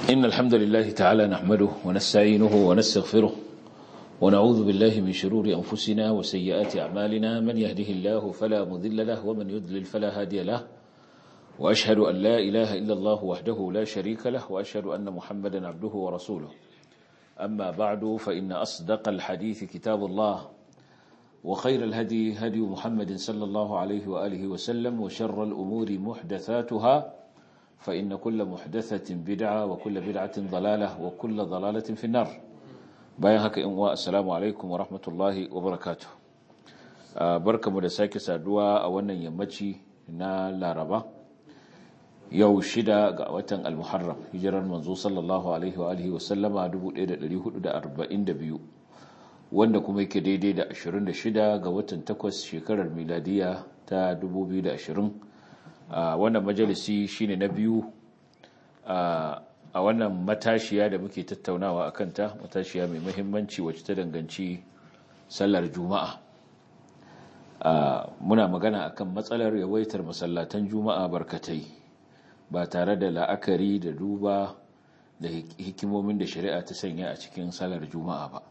إن الحمد لله تعالى نحمده ونستعينه ونستغفره ونعوذ بالله من شرور أنفسنا وسيئات أعمالنا من يهده الله فلا مذل له ومن يذلل فلا هادي له وأشهد أن لا إله إلا الله وحده لا شريك له وأشهد أن محمدا عبده ورسوله أما بعد فإن أصدق الحديث كتاب الله وخير الهدي هدي محمد صلى الله عليه وآله وسلم وشر الأمور محدثاتها فإن كل محدثة بدعة وكل بدعة ضلالة وكل ضلالة في النار bayan haka in wa assalamu alaikum wa rahmatullahi wa barakatuh barkamu da sake saduwa a wannan yammaci na laraba yau shida ga watan al-muharram hijirar manzo sallallahu alaihi wa alihi wa sallama 1442 wanda kuma yake daidai da 26 ga watan 8 shekarar miladiya ta 2020 wannan majalisi shine na biyu a wannan matashiya da muke tattaunawa a kanta matashiya mai muhimmanci wacce ta danganci sallar juma'a muna magana akan matsalar yawaitar masallatan juma'a barkatai ba tare da la'akari da duba da hikimomin da shari'a ta sanya a cikin sallar juma'a ba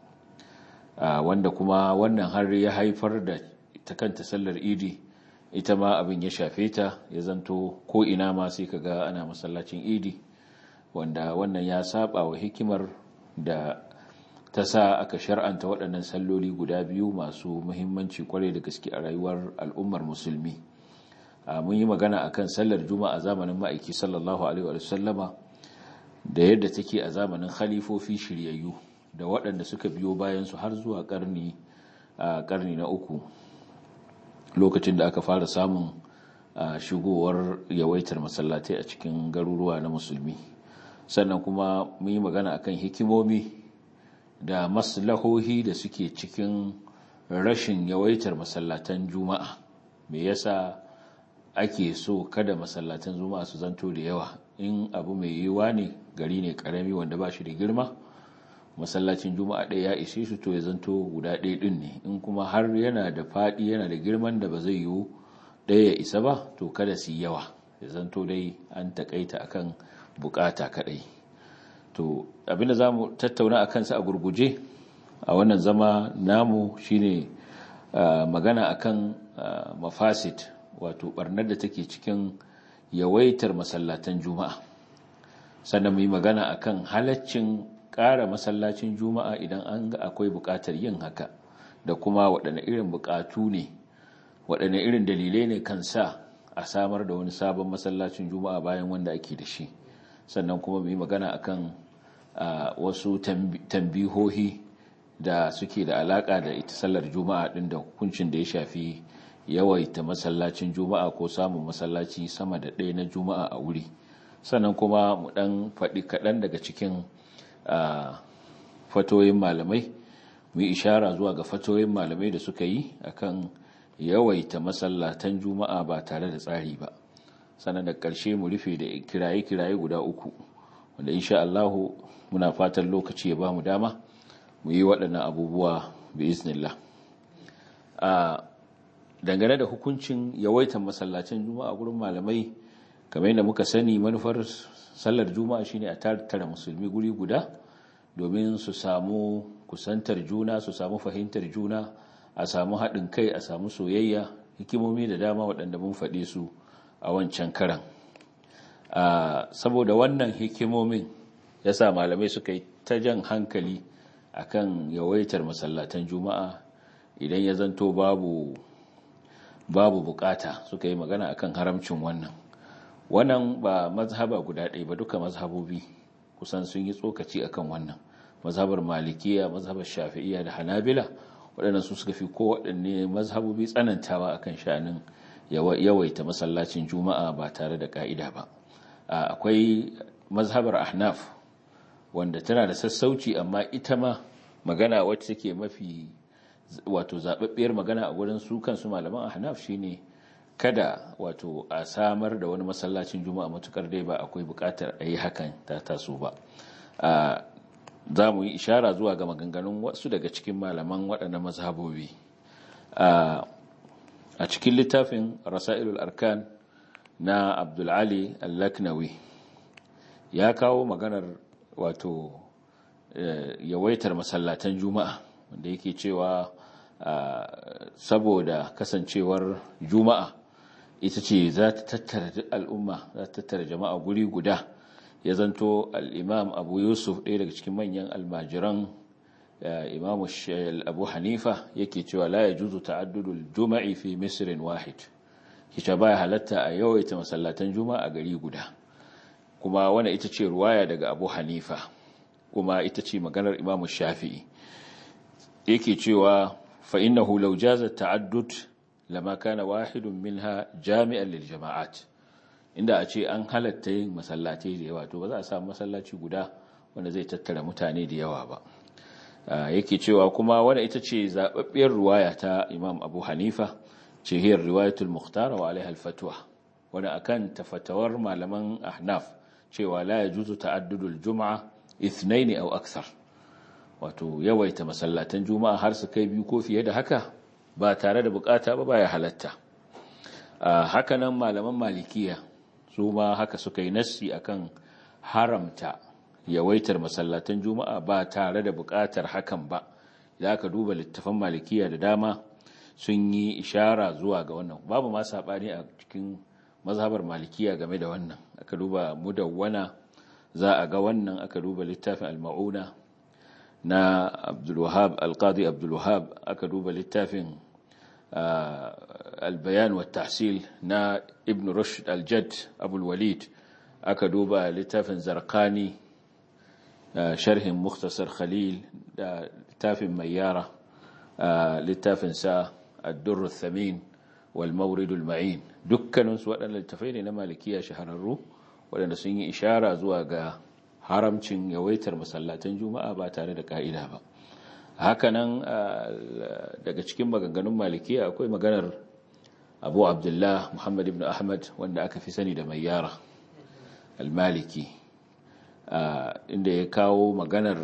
wanda kuma wannan har ya haifar da ta kanta sallar idi ita ma abin ya shafe ta ya zanto ko ina ma sai kaga ana masallacin idi wanda wannan ya saba wa hikimar da ta sa aka shar'anta waɗannan salloli guda biyu masu muhimmanci kwarai da gaske a rayuwar al'ummar musulmi mun yi magana akan sallar juma'a zamanin ma'aiki sallallahu alaihi wa sallama da yadda take a zamanin khalifofi shiryayyu da waɗanda suka biyo bayan su har zuwa karni karni na uku lokacin da aka fara samun shigowar yawaitar masallatai a cikin garuruwa na musulmi sannan kuma mun yi magana akan hikimomi da maslahohi da suke cikin rashin yawaitar masallatan juma'a me yasa ake so kada masallatan juma'a su zanto da yawa in abu mai yiwuwa ne gari ne karami wanda ba shi da girma masallacin juma'a ɗaya ya ishe su to ya zanto guda ɗaya ɗin ne in kuma har yana da faɗi yana da girman da ba zai yiwu ɗaya ya isa ba to kada su yi yawa ya zanto dai an taƙaita akan bukata kaɗai to abinda za mu tattauna a kansa a gurguje a wannan zama namu shine magana akan mafasid wato barnar da take cikin yawaitar masallatan juma'a sannan mu yi magana akan halaccin ƙara masallacin juma'a idan an ga akwai buƙatar yin haka da kuma waɗanne irin buƙatu ne waɗanne irin dalilai ne kan sa a samar da wani sabon masallacin juma'a bayan wanda ake da shi sannan kuma mu yi magana akan wasu tambihohi da suke da alaka da ita sallar juma'a din da hukuncin da ya shafi yawaita masallacin juma'a ko samun masallaci sama da ɗaya na juma'a a wuri sannan kuma mu ɗan faɗi kaɗan daga cikin fatoyin malamai mu yi ishara zuwa ga fatoyin malamai da suka yi akan yawaita masallatan juma'a ba tare da tsari ba sannan da ƙarshe mu rufe da kiraye-kiraye guda uku wanda insha Allahu muna fatan lokaci ya ba mu dama mu yi waɗannan abubuwa bi iznillah a dangane da hukuncin yawaitan masallacin juma'a gurin malamai kamar yadda muka sani manufar sallar juma'a shine a tattara musulmi guri guda domin su samu kusantar juna su samu fahimtar juna a samu haɗin kai a samu soyayya hikimomi da dama waɗanda mun faɗe su a wancan karan saboda wannan hikimomin ya sa malamai suka yi ta jan hankali akan yawaitar masallatan juma'a idan ya zanto babu babu bukata suka yi magana akan haramcin wannan wannan ba mazhaba guda ɗaya ba duka mazhabobi kusan sun yi tsokaci akan wannan mazhabar malikiya mazhabar shafi'iya da hanabila waɗannan su suka fi ko waɗanne mazhabobi tsanantawa akan sha'anin yawaita masallacin juma'a ba tare da ka'ida ba akwai mazhabar ahnaf wanda tana da sassauci amma ita ma magana wacce take mafi wato zababbiyar magana a gurin su kansu malaman ahnaf shine kada wato a samar da wani masallacin juma'a matukar dai ba akwai bukatar a yi hakan ta taso ba za mu yi ishara zuwa ga maganganun wasu daga cikin malaman waɗannan mazhabobi a cikin littafin rasailul arkan na abdulali al-laknawi ya kawo maganar wato yawaitar masallatan juma'a wanda yake cewa saboda kasancewar juma'a ita ce za ta tattara al'umma za ta tattara jama'a guri guda ya zanto al'imam abu yusuf ɗaya daga cikin manyan almajiran imam abu hanifa yake cewa la ya juzu ta'addudul juma'i fi misrin wahid kice baya halatta a yawaita masallatan juma'a gari guda kuma wanda ita ce ruwaya daga abu hanifa kuma ita ce maganar imam shafi'i yake cewa fa innahu law jaza ta'addud lama kana wahidun minha jami'an lil jama'at inda a ce an halatta yin masallatai da yawa to ba za a samu masallaci guda wanda zai tattara mutane da yawa ba yake cewa kuma wanda ita ce zababbiyar ruwaya ta Imam Abu Hanifa ce hiyar riwayatul Mukhtar wa alaiha al-fatwa wanda akan tafatawar malaman Ahnaf cewa la yajuzu ta'addudul jum'a ithnain aw akthar wato yawaita masallatan juma'a har su kai biyu ko fiye da haka ba tare da bukata ba baya halatta haka nan malaman malikiya su ma haka suka yi nassi akan haramta yawaitar masallatan juma'a ba tare da buƙatar hakan ba da aka duba littafan malikiya da dama sun yi ishara zuwa ga wannan babu ma saɓani a cikin mazhabar malikiya game da wannan aka duba mudawwana za a ga wannan aka duba littafin al-ma'una na abdulwahab alqadi abdulwahab aka duba littafin البيان والتحصيل نا ابن رشد الجد أبو الوليد أكدوبا لتافن زرقاني شرح مختصر خليل لتافن ميارة لتافن سا الدر الثمين والمورد المعين دكان سواء للتفين مالكية شهر الروح ولأن سنة إشارة زواغا haramcin yawaitar masallatan juma'a ba tare da ka'ida ba hakanan daga cikin maganganun malikiya akwai maganar abu abdullah muhammad ibn ahmad wanda aka fi sani da mai yara almaliki inda ya kawo maganar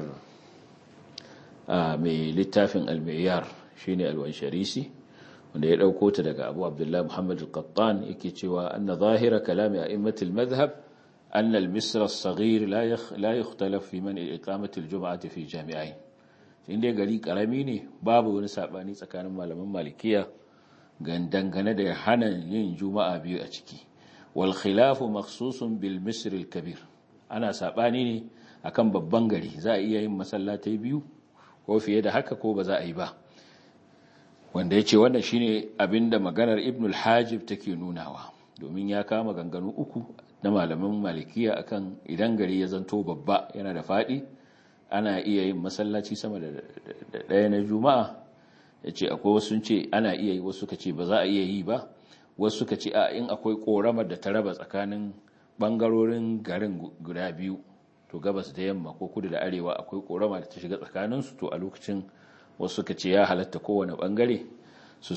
mai littafin almayyar shine alwansharisi wanda ya ɗauko ta daga abu abdullah muhammad al-qattan yake cewa anna zahira kalami a immatul madhhab أن المصر الصغير لا لا يختلف في من إقامة الجمعة في جامعين inda gari karami ne babu wani sabani tsakanin malaman malikiya dangane da hana yin juma'a biyu a ciki wal khilafu makhsusun bil misr al kabir ana sabani ne akan babban gari za a iya yin masallatai biyu ko fiye da haka ko ba za a yi ba wanda yace wannan shine abinda maganar ibn al hajib take nunawa domin ya kama ganganu uku na malaman malikiya akan idan gari ya zanto babba yana da faɗi ana iya yin masallaci sama da ɗaya na juma'a ya ce akwai wasu ce ana iya yi wasu ka ce ba za a iya yi ba wasu ka ce a in akwai ƙoramar da ta raba tsakanin ɓangarorin garin guda biyu to gabas da yamma ko kudu da arewa akwai ƙorama da ta shiga tsakaninsu to a lokacin wasu ka ce ya halatta kowane ɓangare su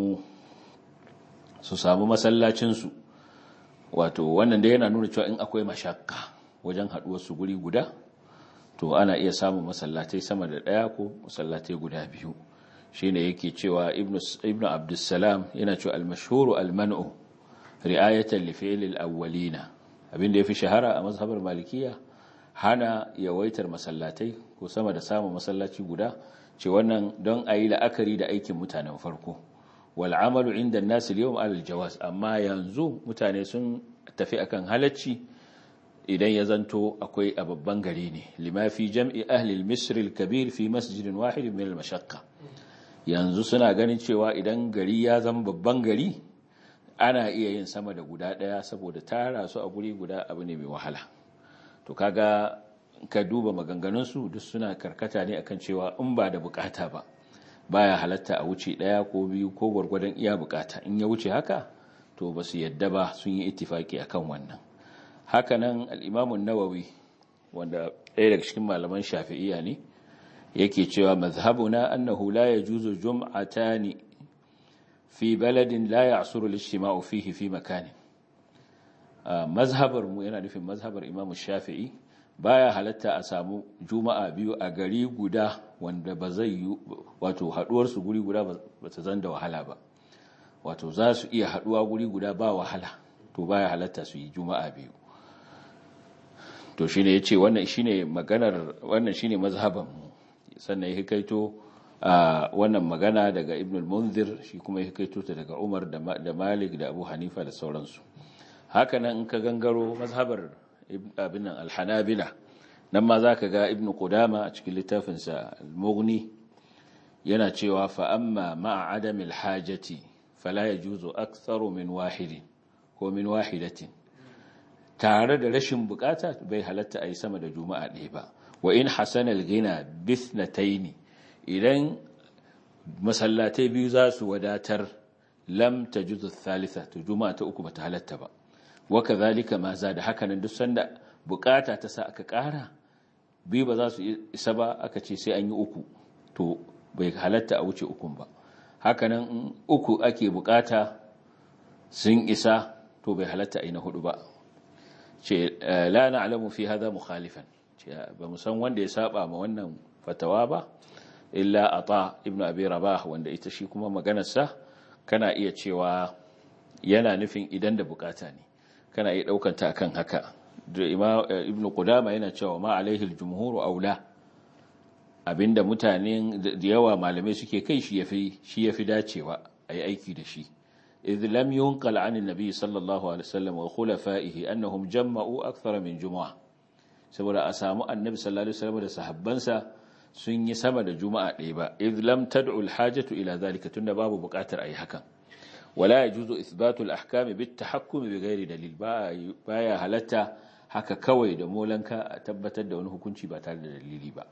samu masallacinsu wato wannan da yana nuna cewa in akwai mashakka wajen haduwar su guri guda to ana iya samun masallatai sama da daya ko masallatai guda biyu shine yake cewa ibnu ibnu abdussalam yana cewa al-mashhuru al-man'u ri'ayatan li fi'l al-awwalina abinda yafi shahara a mazhabar malikiya hana yawaitar masallatai ko sama da samun masallaci guda ce wannan don ayi la'akari da aikin mutanen farko wal'amalu inda nasu yau alal jawas amma yanzu mutane sun tafi akan halacci idan ya zanto akwai a babban gari ne limafi jam'i ahlil misril kabir fi masjidin wahidin min al-mashaqqa yanzu suna ganin cewa idan gari ya zama babban gari ana iya yin sama da guda daya saboda tara su a guri guda abu ne mai wahala to kaga ka duba maganganun su duk suna karkata ne akan cewa in ba da bukata ba baya halatta a wuce ɗaya ko biyu ko gwargwadon iya bukata in ya wuce haka to ba su yadda ba sun yi ittifaki akan wannan hakanan al'imamun nawawi wanda ɗaya daga cikin malaman shafi'iya ne yake cewa mazhabuna annahu la yajuzu jum'atani fi baladin la ya'suru al-ijtima'u fihi fi makani mazhabar mu yana nufin mazhabar imamu shafi'i baya halatta a samu juma'a biyu a gari guda wanda ba zai yi wato haduwarsu guri guda ba ta zan da wahala ba wato za su iya haduwa guri guda ba wahala to baya halatta su yi juma'a biyu to shine yace wannan shine maganar wannan shine mazhaban sannan ya kaito wannan magana daga Ibn al-Munzir shi kuma ya kaito ta daga Umar da Malik da Abu Hanifa da sauransu haka nan in ka gangaro mazhabar abin nan al-Hanabila nan ma zaka ga Ibn Qudama a cikin littafinsa al-Mughni yana cewa fa amma ma'a adamil hajati fala yajuzu aktharu min wahidin ko min wahidatin tare da rashin bukata bai halatta ayi sama da juma'a ɗaya ba wa in hasana al-ghina bithnatayn idan masallatai biyu za su wadatar lam tajuzu thalitha to juma'a ta uku bata halatta ba wa kadhalika ma za da hakanan duk sanda bukata ta sa aka ƙara biyu ba za su isa ba aka ce sai an yi uku to bai halatta a wuce ukun ba hakanan uku ake bukata sun isa to bai halatta a na hudu ba ce la na'lamu fi hadha mukhalifan ce ba mu san wanda ya saba ma wannan fatawa ba illa ata ibnu abi rabah wanda ita shi kuma maganarsa kana iya cewa yana nufin idan da bukata ne kana iya daukan ta akan haka ibnu qudama yana cewa ma alaihi al-jumhur aula abinda mutane da yawa malamai suke kai shi yafi shi yafi dacewa ayi aiki da shi idh lam yunqal 'an an-nabi sallallahu alaihi wasallam wa khulafaihi annahum jamma'u akthar min jumu'ah saboda a samu annabi sallallahu alaihi wasallam da sahabbansa sun yi sama da juma'a ɗaya ba idh lam tad'u al-hajatu ila dhalika tunda babu buƙatar ayi hakan wala yajuzu ithbatu al-ahkam bit-tahakkum bighairi dalil baya halatta haka kawai da molanka a tabbatar da wani hukunci ba tare da dalili ba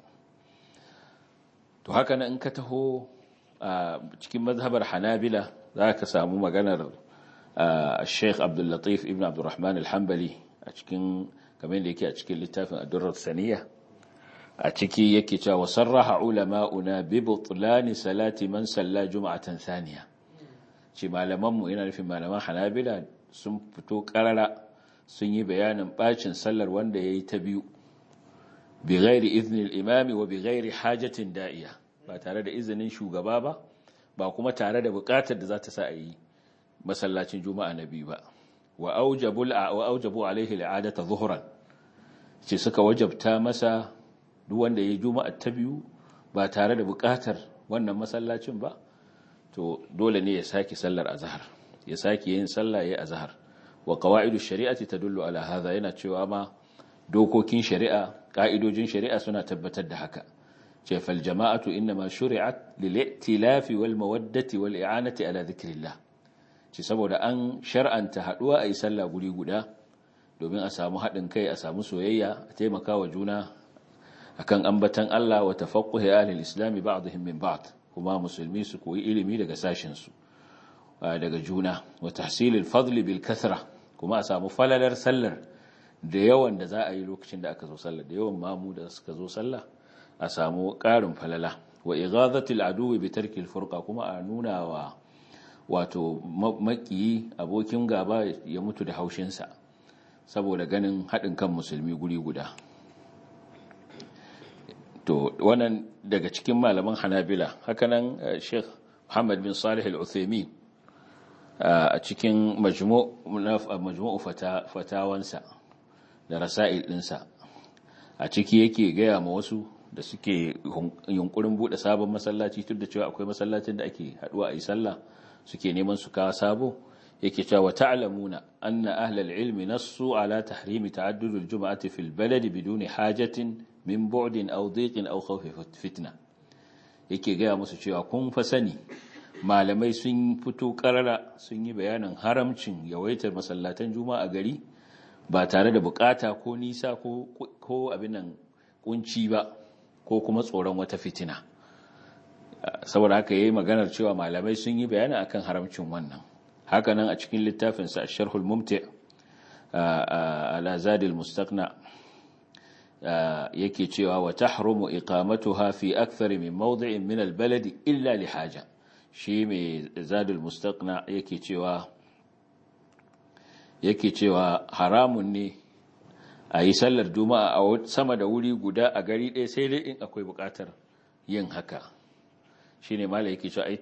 to haka nan in ka taho a cikin mazhabar hanabila za ka samu maganar sheikh abdullatif ibn abdurrahman al-hambali a cikin kamar da yake a cikin littafin adurrar saniya a ciki yake cewa wa sarraha ulama'una bi butlani salati man salla juma'atan thaniya ce malamanmu yana nufin malaman hanabila sun fito karara sun yi bayanin bacin sallar wanda ya yi ta biyu bi gairi izinin imami wa bi gairi hajjatin da'iya ba tare da izinin shugaba ba ba kuma tare da bukatar da za ta sa a yi masallacin juma'a na biyu ba wa aujabu alaihi al'adata zuhuran ce suka wajabta masa duk wanda ya yi juma'a ta biyu ba tare da bukatar wannan masallacin ba to dole ne ya sake sallar azhar ya sake yin sallah ya azhar wa qawaidu shari'ati tadullu ala hadha yana cewa ma dokokin shari'a ka'idojin shari'a suna tabbatar da haka ce fal jama'atu inma shuri'at lil i'tilafi wal mawaddati wal i'anati ala dhikrillah ce saboda an shar'anta haduwa ayi sallah guri guda domin a samu hadin kai a samu soyayya a taimaka wa juna akan ambatan Allah wa tafaqquhi ahli al-islam ba'dihim min ba'd kuma musulmi su koyi ilimi daga sashin su daga juna wa tahsilil fadli bil kathra kuma a samu falalar sallar da yawan da za a yi lokacin da aka zo sallar da yawan mamu da suka zo sallah a samu ƙarin falala wa ighazatil aduwi bi tarkil furqa kuma a nuna wa wato makiyi abokin gaba ya mutu da haushinsa saboda ganin haɗin kan musulmi guri guda to wannan daga cikin malaman hanabila hakanan sheikh muhammad bin salih al-uthaymin a cikin majmu'u fatawansa da rasa'il ɗinsa a ciki yake gaya ma wasu da suke yunkurin buɗe sabon masallaci tun da cewa akwai masallacin da ake haɗuwa a yi sallah suke neman su kawo sabo yake cewa ta'lamuna anna ahlal ilmi nassu ala tahrimi ta'addudul jum'ati fil baladi biduni hajatin min bu'din aw dhiqin aw khawfi fitna yake gaya musu cewa kun fa sani malamai sun fito karara sun yi bayanin haramcin yawaitar masallatan juma'a gari ba tare da bukata ko nisa ko ko abin nan kunci ba ko kuma tsoron wata fitina saboda haka yayi maganar cewa malamai sun yi bayani akan haramcin wannan haka nan a cikin littafin sa Sharhul Mumti' ala Zadil Mustaqna yake cewa wa tahrumu iqamatuha fi akthar min mawdi'in min al-balad illa li haja shi mai Zadul Mustaqna yake cewa yake cewa haramun ne a yi sallar juma'a a sama da wuri guda a gari ɗaya sai dai in akwai buƙatar yin haka shi ne mala yake cewa ai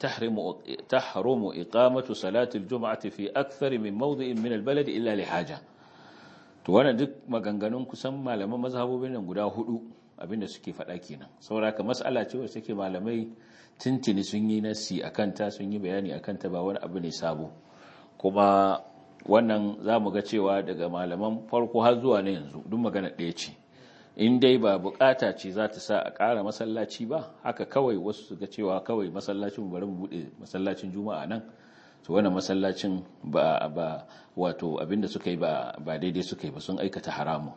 tahrumu iqamatu salatul juma'ati fi akthar min mawdi'in min albalad illa li haja to wannan duk maganganun kusan malaman mazhabobin nan guda hudu abinda suke faɗa kenan sauraka mas'ala ce wacce take malamai tintini sun yi nasi akan ta sun yi bayani akan ta ba wani abu ne sabo kuma wannan za mu ga cewa daga malaman farko har zuwa na yanzu duk magana ɗaya ce in dai ba bukata ce za ta sa a ƙara masallaci ba haka kawai wasu su ga cewa kawai masallacin bari mu buɗe masallacin juma'a nan to wannan masallacin ba ba wato abinda suka yi ba ba daidai suka yi ba sun aikata haramu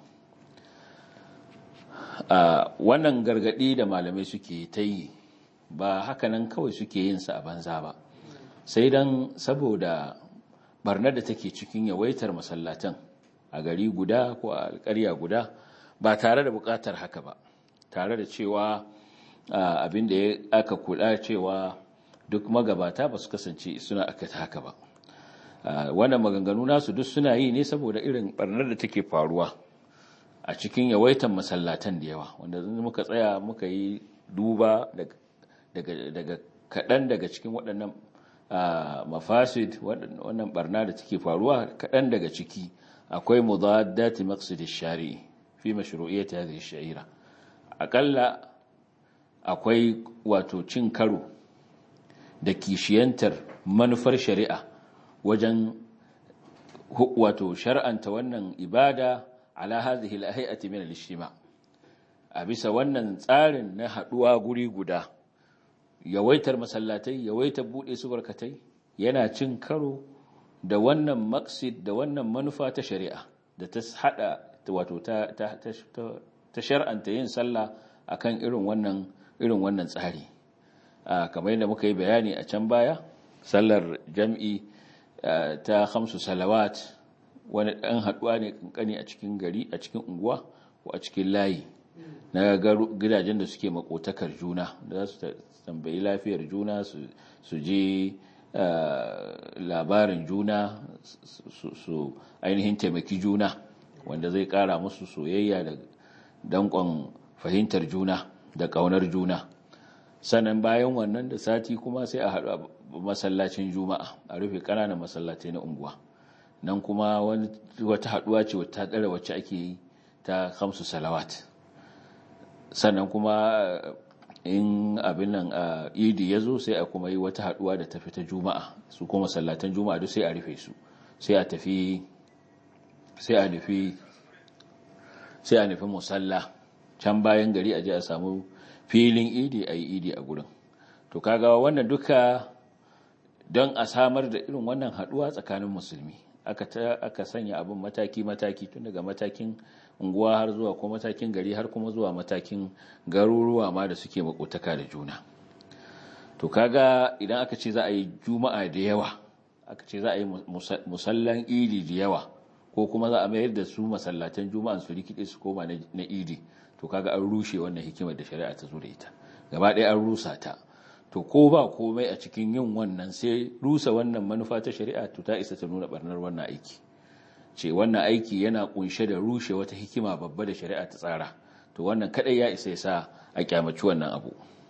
a wannan gargadi da malamai suke ta yi ba haka nan kawai suke yin sa a banza ba sai dan saboda barnar da take cikin yawaitar masallatan a gari guda ko a alƙarya guda ba tare da buƙatar haka ba tare da cewa abin da aka kula cewa duk magabata ba su kasance suna aka haka ba wannan maganganu nasu duk suna yi ne saboda irin barnar da take faruwa a cikin yawaitan masallatan da yawa wanda muka tsaya muka yi duba daga kaɗan daga cikin waɗannan mafasid wannan barna da take faruwa kaɗan daga ciki akwai mudaddati maqsidish shari'i fi mashru'iyyati hadhihi ash-sha'ira akalla akwai wato cin karo da kishiyantar manufar shari'a wajen wato shar'anta wannan ibada ala hadhihi al-hay'ati min al-ijtima a bisa wannan tsarin na haduwa guri guda yawaitar masallatai yawaitar bude su barkatai yana cin karo da wannan maqsid da wannan manufa ta shari'a da ta hada wato ta ta ta shar'anta yin sallah akan irin wannan irin wannan tsari kamar yadda muka yi bayani a can baya sallar jam'i ta khamsu salawat wani ɗan haɗuwa ne kankani a cikin gari a cikin unguwa ko a cikin layi na gidajen da suke makotakar juna da za su tambayi lafiyar juna su je labarin juna su ainihin taimaki juna wanda zai ƙara musu soyayya da danƙon fahimtar juna da ƙaunar juna sannan bayan wannan da sati kuma sai a haɗu a masallacin juma'a a rufe ƙananan masallatai na unguwa nan kuma wata haɗuwa ce wata ɗara wacce ake yi ta hamsu salawat sannan kuma in abin nan a idi ya zo sai a kuma yi wata haɗuwa da tafi ta juma'a su kuma masallatan juma'a duk sai a rufe su sai a tafi sai a nufi sai a nufi musalla can bayan gari a je a samu filin idi a yi idi a gurin to kaga wannan duka don a samar da irin wannan haduwa tsakanin musulmi aka aka sanya abin mataki mataki tun daga matakin unguwa har zuwa ko matakin gari har kuma zuwa matakin garuruwa ma da suke makotaka da juna to kaga idan aka ce za a yi juma'a da yawa aka ce za a yi musallan idi da yawa ko kuma za a mayar da su masallatan juma'an su rikide su koma na idi to kaga an rushe wannan hikimar da shari'a ta zo da ita gaba ɗaya an rusa ta to ko ba komai a cikin yin wannan sai rusa wannan manufa ta shari'a to ta isa ta nuna barnar wannan aiki ce wannan aiki yana kunshe da rushe wata hikima babba da shari'a ta tsara to wannan kadai ya isa yasa a kyamaci wannan abu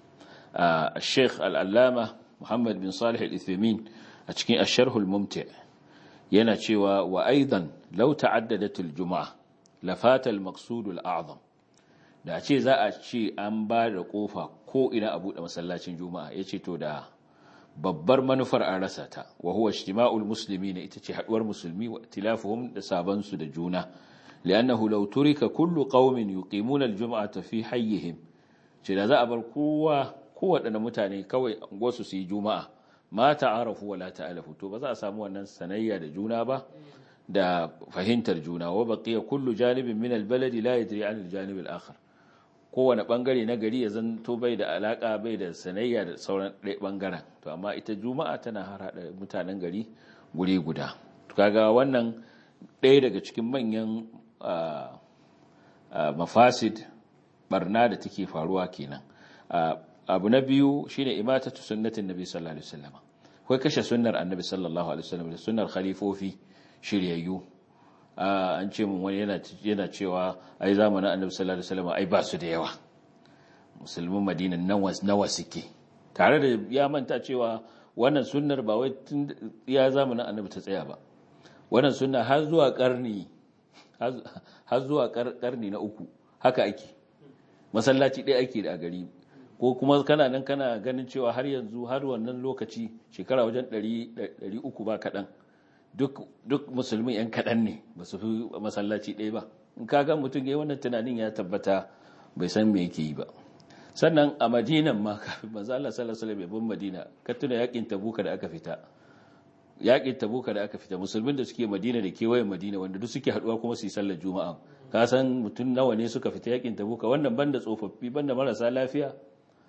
a Sheikh Al-Allama Muhammad bin Salih Al-Uthaymeen a cikin Ash-Sharh Al-Mumti' yana cewa wa aidan law ta'addadat al-jum'a lafata al-maqsud al-a'zam da ce za a ce an ba da kofa ko ina a buɗe masallacin juma'a ya ce to da babbar manufar an rasa ta wa huwa ijtima'ul muslimin ita ce haduwar musulmi wa tilafuhum da saban su da juna li'annahu law turika kullu qaumin yuqimuna al-jum'ata fi hayyihim ce da za a bar kowa kowaɗanne mutane kawai gosu su yi juma'a ma ta'arafu wa la ta'alafu to ba za a samu wannan sanayya da juna ba da fahimtar juna wa baqiya kullu janibin min al-baladi la yadri 'an al-janib al-akhar kowane bangare na gari ya zanto bai da alaka bai da sanayya da sauran ɗaya bangaren to amma ita juma'a tana harhaɗa mutanen gari guri guda kaga wannan ɗaya daga cikin manyan mafasid barna da take faruwa kenan abu na biyu shine imatatu sunnatin nabi sallallahu alaihi wasallam kai kashe sunnar annabi sallallahu alaihi wasallam da sunnar khalifofi shiryayyu an ce mun wani yana cewa ai zamanin annabi sallallahu alaihi wasallam ai ba su da yawa musulmin madina nawa suke tare da ya manta cewa wannan sunnar ba wai tun ya zamanin annabi ta tsaya ba wannan sunna har zuwa karni har zuwa karni na uku haka ake masallaci ɗaya ake da a gari ko kuma kana nan kana ganin cewa har yanzu har wannan lokaci shekara wajen 300 ba kaɗan duk musulmi 'yan kaɗan ne ba su fi masallaci ɗaya ba in ka ga mutum ya wannan tunanin ya tabbata bai san me yake yi ba sannan a madinan ma kafin manzo Allah sallallahu alaihi wasallam madina ka tuna yakin tabuka da aka fita yakin tabuka da aka fita musulmin da suke madina da kewayen madina wanda duk suke haduwa kuma su yi sallar juma'a ka san mutum nawa ne suka fita yakin tabuka wannan banda tsofaffi banda marasa lafiya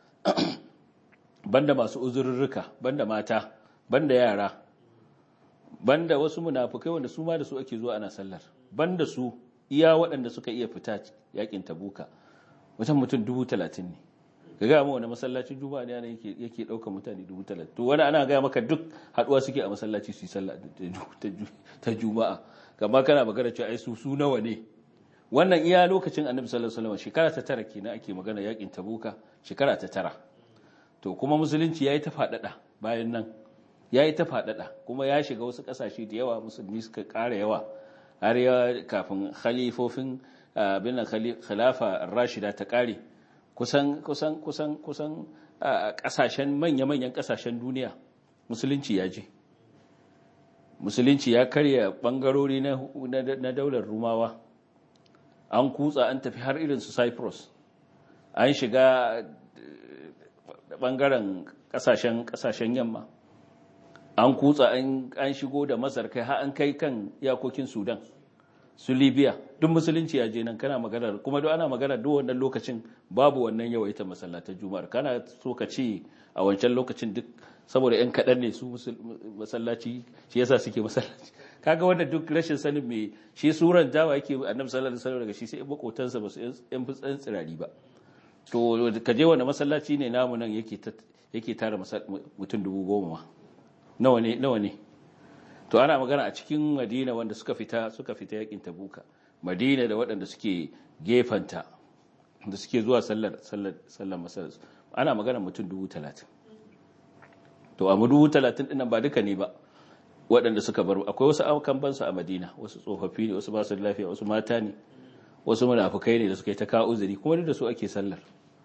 banda masu uzurrurruka banda mata banda yara banda wasu munafukai wanda su ma da su ake zuwa ana sallar banda su iya waɗanda suka iya fita yakin tabuka wajen mutum dubu talatin ne ga gaya wani masallacin juma'a ne ana yake ɗaukar mutane dubu talatin to wani ana gaya maka duk haɗuwa suke a masallaci su yi sallah ta juma'a kama kana magana cewa ai su su nawa ne wannan iya lokacin annabi sallallahu alaihi wasallam shekara ta tara kenan ake magana yakin tabuka shekara ta tara to kuma musulunci yayi ta faɗaɗa bayan nan yayi ta faɗaɗa kuma ya shiga wasu ƙasashe da yawa musulmi suka ƙara yawa har ya kafin khalifofin bin khilafa rashida ta ƙare kusan kusan kusan kusan ƙasashen manya-manyan ƙasashen duniya musulunci ya je musulunci ya karya ɓangarori na daular rumawa an kutsa an tafi har irin su cyprus an shiga bangaren kasashen kasashen yamma an kutsa an shigo da masar kai har an kai kan iyakokin sudan su libya duk musulunci ya je nan kana maganar kuma duk ana maganar duk wannan lokacin babu wannan yawaita masallatan juma'ar kana so ka ce a wancan lokacin duk saboda yan kaɗan ne su masallaci shi yasa suke masallaci kaga wanda duk rashin sanin me shi suran jawa yake annabi sallallahu alaihi wasallam daga shi sai makotansa ba su yan fitsan tsirari ba to ka je wanda masallaci ne namu nan yake yake tara mutum dubu goma nawa ne nawa ne to ana magana a cikin madina wanda suka fita suka fita yakin tabuka madina da waɗanda suke gefanta da suke zuwa sallar sallar sallar masallaci ana magana mutum dubu talatin to a dubu talatin ɗin ba duka ne ba waɗanda suka bar akwai wasu aukan bansu a madina wasu tsofaffi ne wasu basu lafiya wasu mata ne wasu munafukai ne da suka yi ta kawo uzuri kuma duk da su ake sallar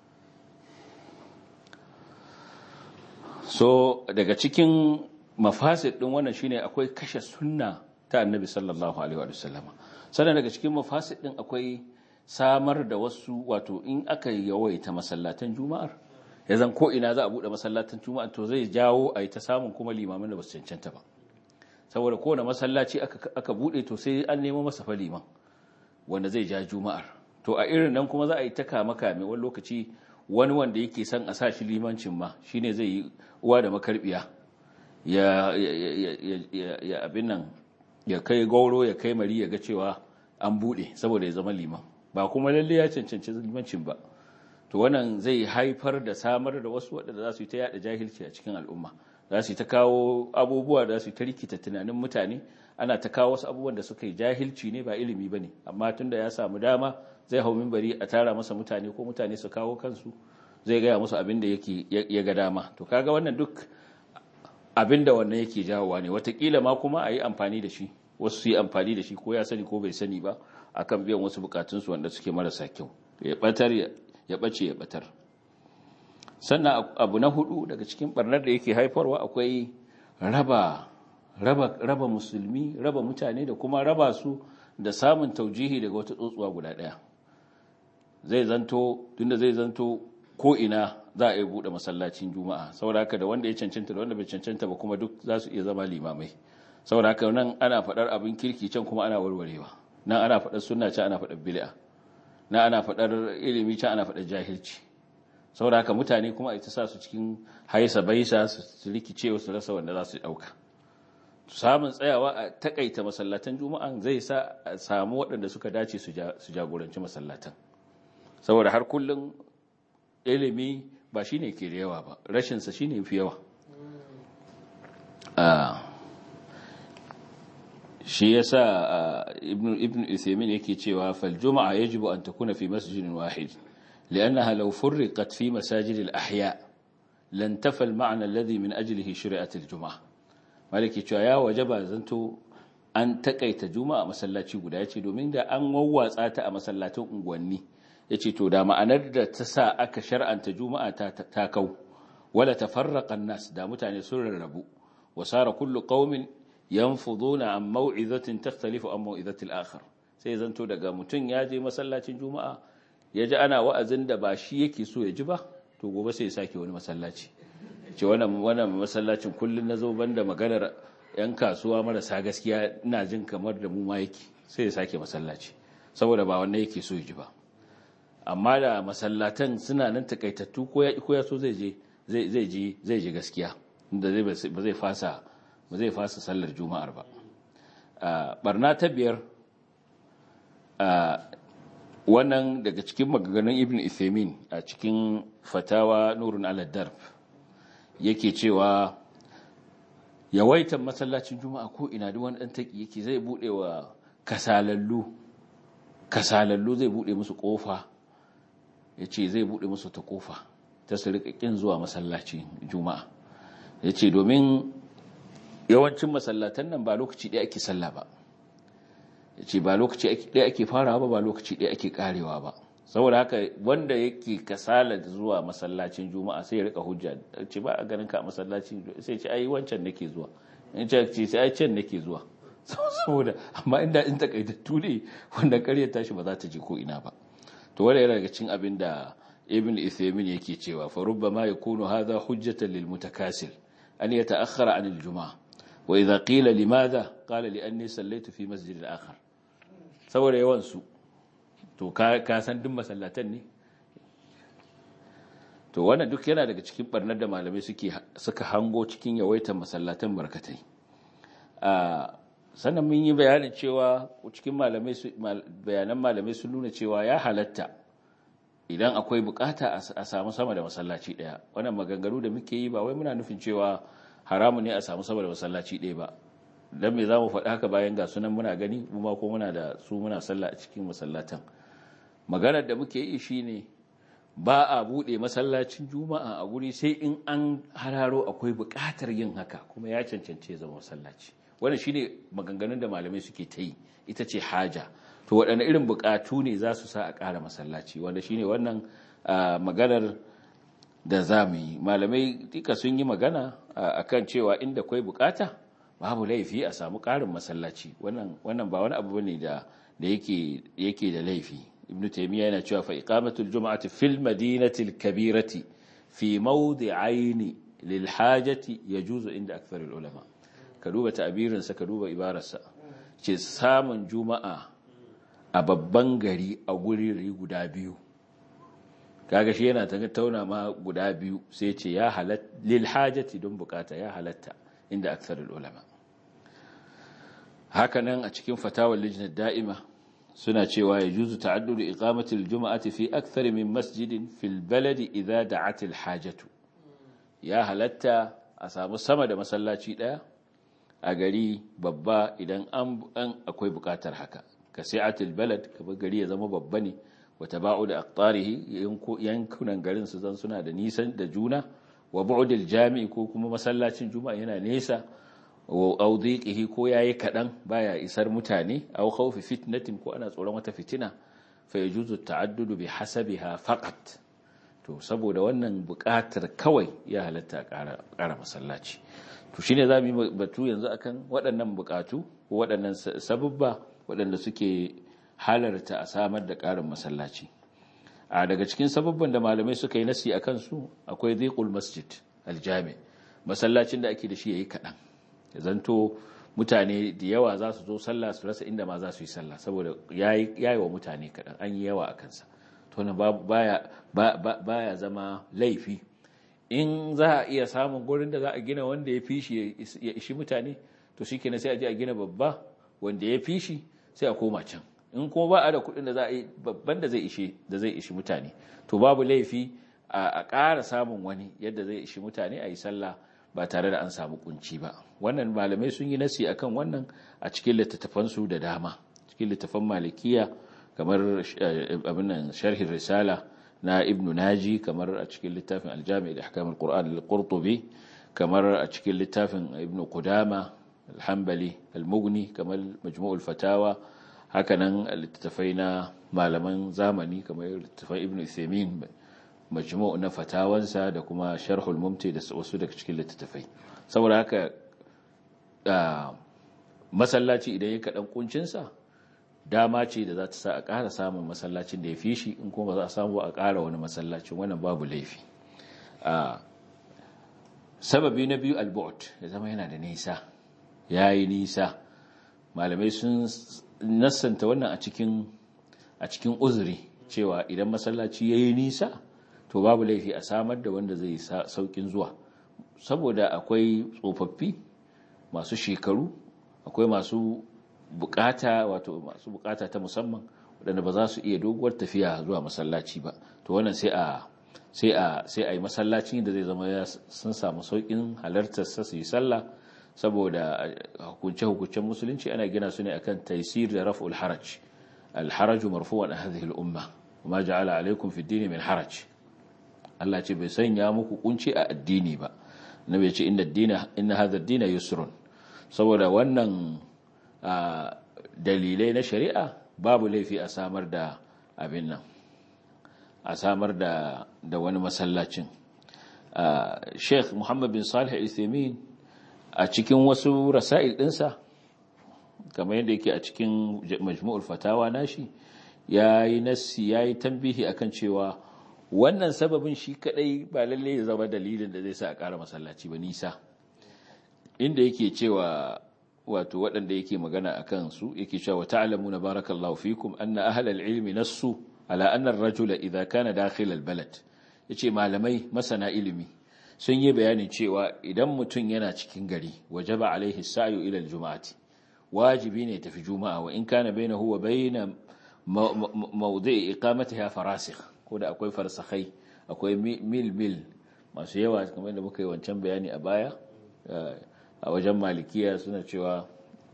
so daga cikin mafasid din wannan shine akwai kashe sunna ta annabi sallallahu alaihi wa sallama sannan daga cikin mafasid din akwai samar da wasu wato in aka yawaita masallatan juma'ar ya zan ko ina za a bude masallatan juma'a to zai jawo a yi ta samun kuma limamin da ba su cancanta ba saboda kowane masallaci aka bude to sai an nemo masa fa liman wanda zai ja juma'ar to a irin nan kuma za a yi ta kama kame wani lokaci wani wanda yake son a sa shi limancin ma shine zai yi uwa da makarbiya ya ya abin nan ya kai gauro ya kai mari ya ga cewa an bude saboda ya zama liman ba kuma lalle ya cancanci limancin ba to wannan zai haifar da samar da wasu waɗanda za su yi ta yada jahilci a cikin al'umma za su yi ta kawo abubuwa da za su yi ta rikita tunanin mutane ana ta kawo wasu abubuwan da suka yi jahilci ne ba ilimi ba ne amma tun da ya samu dama zai hau mimbari a tara masa mutane ko mutane su kawo kansu zai gaya musu abin da yake ya ga dama to kaga wannan duk abin da wannan yake jawowa ne watakila ma kuma a yi amfani da shi wasu su yi amfani da shi ko ya sani ko bai sani ba akan biyan wasu bukatunsu wanda suke marasa kyau ya batar ya bace ya batar sannan abu na hudu daga cikin barnar da yake haifarwa akwai raba raba raba musulmi raba mutane da kuma raba su da samun taujihi daga wata tsotsuwa guda daya zai zanto tunda zai zanto ko ina za a yi bude masallacin juma'a saboda haka da wanda ya cancanta da wanda bai cancanta ba kuma duk za su iya zama limamai saboda haka nan ana faɗar abin kirki can kuma ana warwarewa nan ana faɗar sunna can ana faɗar bid'a nan ana faɗar ilimi can ana faɗar jahilci saboda haka mutane kuma a ita sa su cikin haisa baisa su rikice su rasa wanda za su ɗauka samun tsayawa a takaita masallatan juma'a zai sa a samu waɗanda suka dace su jagoranci masallatan saboda har kullum ilimi ba shi ne ke da yawa ba rashinsa shi ne fi yawa shi ya sa ibn Uthaymeen yake cewa fal juma'a yajibu an takuna fi masjidin wahid li'annaha law furriqat fi masajid al-ahya lan tafa al-ma'na alladhi min ajlihi shuri'at al-jum'a maliki cewa ya wajaba zanto an takaita juma'a masallaci guda yace domin da an wawwatsa ta a masallatan unguwanni yace to da ma'anar da ta sa aka shar'anta juma'a ta ta kau wala tafarraqa an-nas da mutane sun rarrabu wasara kullu qaumin yanfuduna an maw'izatin takhtalifu an maw'izati al-akhar sai zanto daga mutun ya je masallacin juma'a ya ji ana wa'azin da ba shi yake so ya ji ba to gobe sai ya sake wani masallaci ce wannan wannan masallacin kullun nazo banda maganar yan kasuwa marasa gaskiya ina jin kamar da mu ma yake sai ya sake masallaci saboda ba wannan yake so ya ji ba amma da masallatan suna nan takaitattu ko ya ko ya so zai je zai zai ji zai ji gaskiya inda zai ba zai fasa ba zai fasa sallar juma'ar ba barna ta biyar wannan daga cikin maganganun ibn Uthaymeen a cikin fatawa nurun al-darb yake cewa yawaitan masallacin juma'a ko ina duk wani dan taki yake zai bude wa kasalallu kasalallu zai bude musu kofa yace zai bude musu ta kofa ta su rika kin zuwa masallacin juma'a yace domin yawancin masallatan nan ba lokaci ɗaya ake sallah ba yace ba lokaci ɗaya ake farawa ba ba lokaci ɗaya ake karewa ba saboda haka wanda yake kasala zuwa masallacin juma'a sai ya rika hujja ce ba a ganin ka a masallacin sai ce ai wancan nake zuwa in ce ce sai ai can nake zuwa saboda amma inda in takaitattu ne wanda ƙaryar tashi ba za ta je ko ina ba to wanda yana daga cikin abin da ibn Uthaymeen yake cewa fa rubbama yakunu hadha hujjatan lil mutakasil an yata'akhkhara an al juma'a wa idha qila limadha qala li anni sallaitu fi masjid al akhar saboda yawan su to ka san duk masallatan ne to wannan duk yana daga cikin barnar da malamai suke suka hango cikin yawaitar masallatan barkatai a sannan mun yi bayanin cewa cikin malamai bayanan malamai sun nuna cewa ya halatta idan akwai bukata a samu sama da masallaci daya wannan maganganu da muke yi ba wai muna nufin cewa haramu ne a samu sama da masallaci daya ba dan me zamu faɗi haka bayan ga sunan muna gani mu ma ko muna da su muna sallah a cikin masallatan maganar da muke yi shine ba a bude masallacin juma'a a guri sai in an hararo akwai buƙatar yin haka kuma ya cancance zama masallaci wannan shine maganganun da malamai suke ta yi ita ce haja to waɗanne irin buƙatu ne za su sa a ƙara masallaci wanda shine wannan maganar da za mu yi malamai duka sun yi magana akan cewa inda kwai buƙata babu laifi a samu ƙarin masallaci wannan ba wani abu ne da yake da laifi ibn taymiya yana cewa fa iqamatul jum'ati fil madinati al-kabirati fi mawdi'aini lil hajati yajuzu inda aktharul ulama ka duba ta'birin sa ka duba ibararsa ce samun juma'a a babban gari a guri guda biyu kaga shi yana tattauna ma guda biyu sai ce ya halatta lil hajati don bukata ya halatta inda aktharul ulama hakanan a cikin fatawar lijnar da'ima suna cewa ya juzu ta'addudu iqamatil juma'ati fi akthar min masjidin fil baladi idza da'atil hajatu ya halatta a samu sama da masallaci daya a gari babba idan an akwai bukatar haka ka sai'atil balad kamar gari ya zama babba ne wa taba'u da aqtarihi yankunan garin su zan suna da nisan da juna wa bu'dil jami'i ko kuma masallacin juma'a yana nesa au dhiqihi ko yayi kadan baya isar mutane aw khawfi fitnatin ko ana tsoron wata fitina fa yajuzu ta'addudu bi hasabiha faqat to saboda wannan buƙatar kawai ya halatta ƙara masallaci to shine zamu yi batu yanzu akan waɗannan buƙatu ko waɗannan sababba waɗanda suke halarta a samar da ƙarin masallaci a daga cikin sababban da malamai suka yi nasi akan su akwai dhiqul masjid aljami masallacin da ake da shi yayi kadan zanto mutane da yawa za su zo sallah su rasa inda ma za su yi sallah saboda yayi wa mutane kadan an yi yawa a kansa to na baya baya zama laifi in za a iya samun gurin da za a gina wanda ya fi shi ya ishi mutane to shikenan sai a je a gina babba wanda ya fi shi sai a koma can in kuma ba a da kuɗin da za a yi babban da zai ishi da zai ishi mutane to babu laifi a ƙara samun wani yadda zai ishi mutane a yi sallah ba tare da an samu kunci ba wannan malamai sun yi nasi akan wannan a cikin littattafansu da dama cikin littattafan malikiya kamar abin nan sharhin risala na ibn naji kamar a cikin littafin aljami da ahkamul qur'an al-qurtubi kamar a cikin littafin ibn qudama al-hanbali al-mughni kamar majmu'ul fatawa hakanan littattafai na malaman zamani kamar littattafai ibn Uthaymeen majmu' na fatawansa da kuma sharhul mumti da wasu daga cikin littattafai saboda haka masallaci idan ya kaɗan kuncinsa dama ce da za ta sa a ƙara samun masallacin da ya fi shi in kuma za a samu a ƙara wani masallacin wannan babu laifi sababi na biyu albot ya zama yana da nisa ya yi nisa malamai sun nassanta wannan a cikin a cikin uzuri cewa idan masallaci ya yi nisa to babu laifi a samar da wanda zai saukin zuwa saboda akwai tsofaffi masu shekaru akwai masu bukata wato masu bukata ta musamman waɗanda ba za su iya doguwar tafiya zuwa masallaci ba to wannan sai a sai a sai a yi masallaci da zai zama ya sun samu saukin halartar sa su yi sallah saboda hukunce hukuncen musulunci ana gina su ne akan taysir da raf'ul haraj al haraju marfu'an hadhihi al umma ma ja'ala alaykum fi ad min haraj Allah ce bai sanya muku kunci a addini ba nabi ya ce inna ad-dina inna hadha ad-dina yusrun saboda wannan dalilai na shari'a babu laifi a samar da abin nan a samar da da wani masallacin Sheikh Muhammad bin Salih Al-Uthaymeen a cikin wasu rasail dinsa kamar yadda yake a cikin Majmu'ul Fatawa nashi yayi nassi yayi tambihi akan cewa wannan sababin shi kadai ba lalle ya zama dalilin da zai sa a ƙara masallaci ba nisa inda yake cewa wato waɗanda yake magana a kansu yake cewa ta'lamuna barakallahu fikum anna ahlal ilmi nassu ala anna ar-rajula idha kana dakhil al-balad yace malamai masana ilimi sun yi bayanin cewa idan mutum yana cikin gari wajaba alaihi sa'yu ila al-jum'ati wajibi ne tafi juma'a wa in kana bainahu wa bain mawdi'i iqamatiha farasikh ko da akwai farsakhai akwai mil mil masu yawa kamar da muka yi wancan bayani a baya a wajen malikiya suna cewa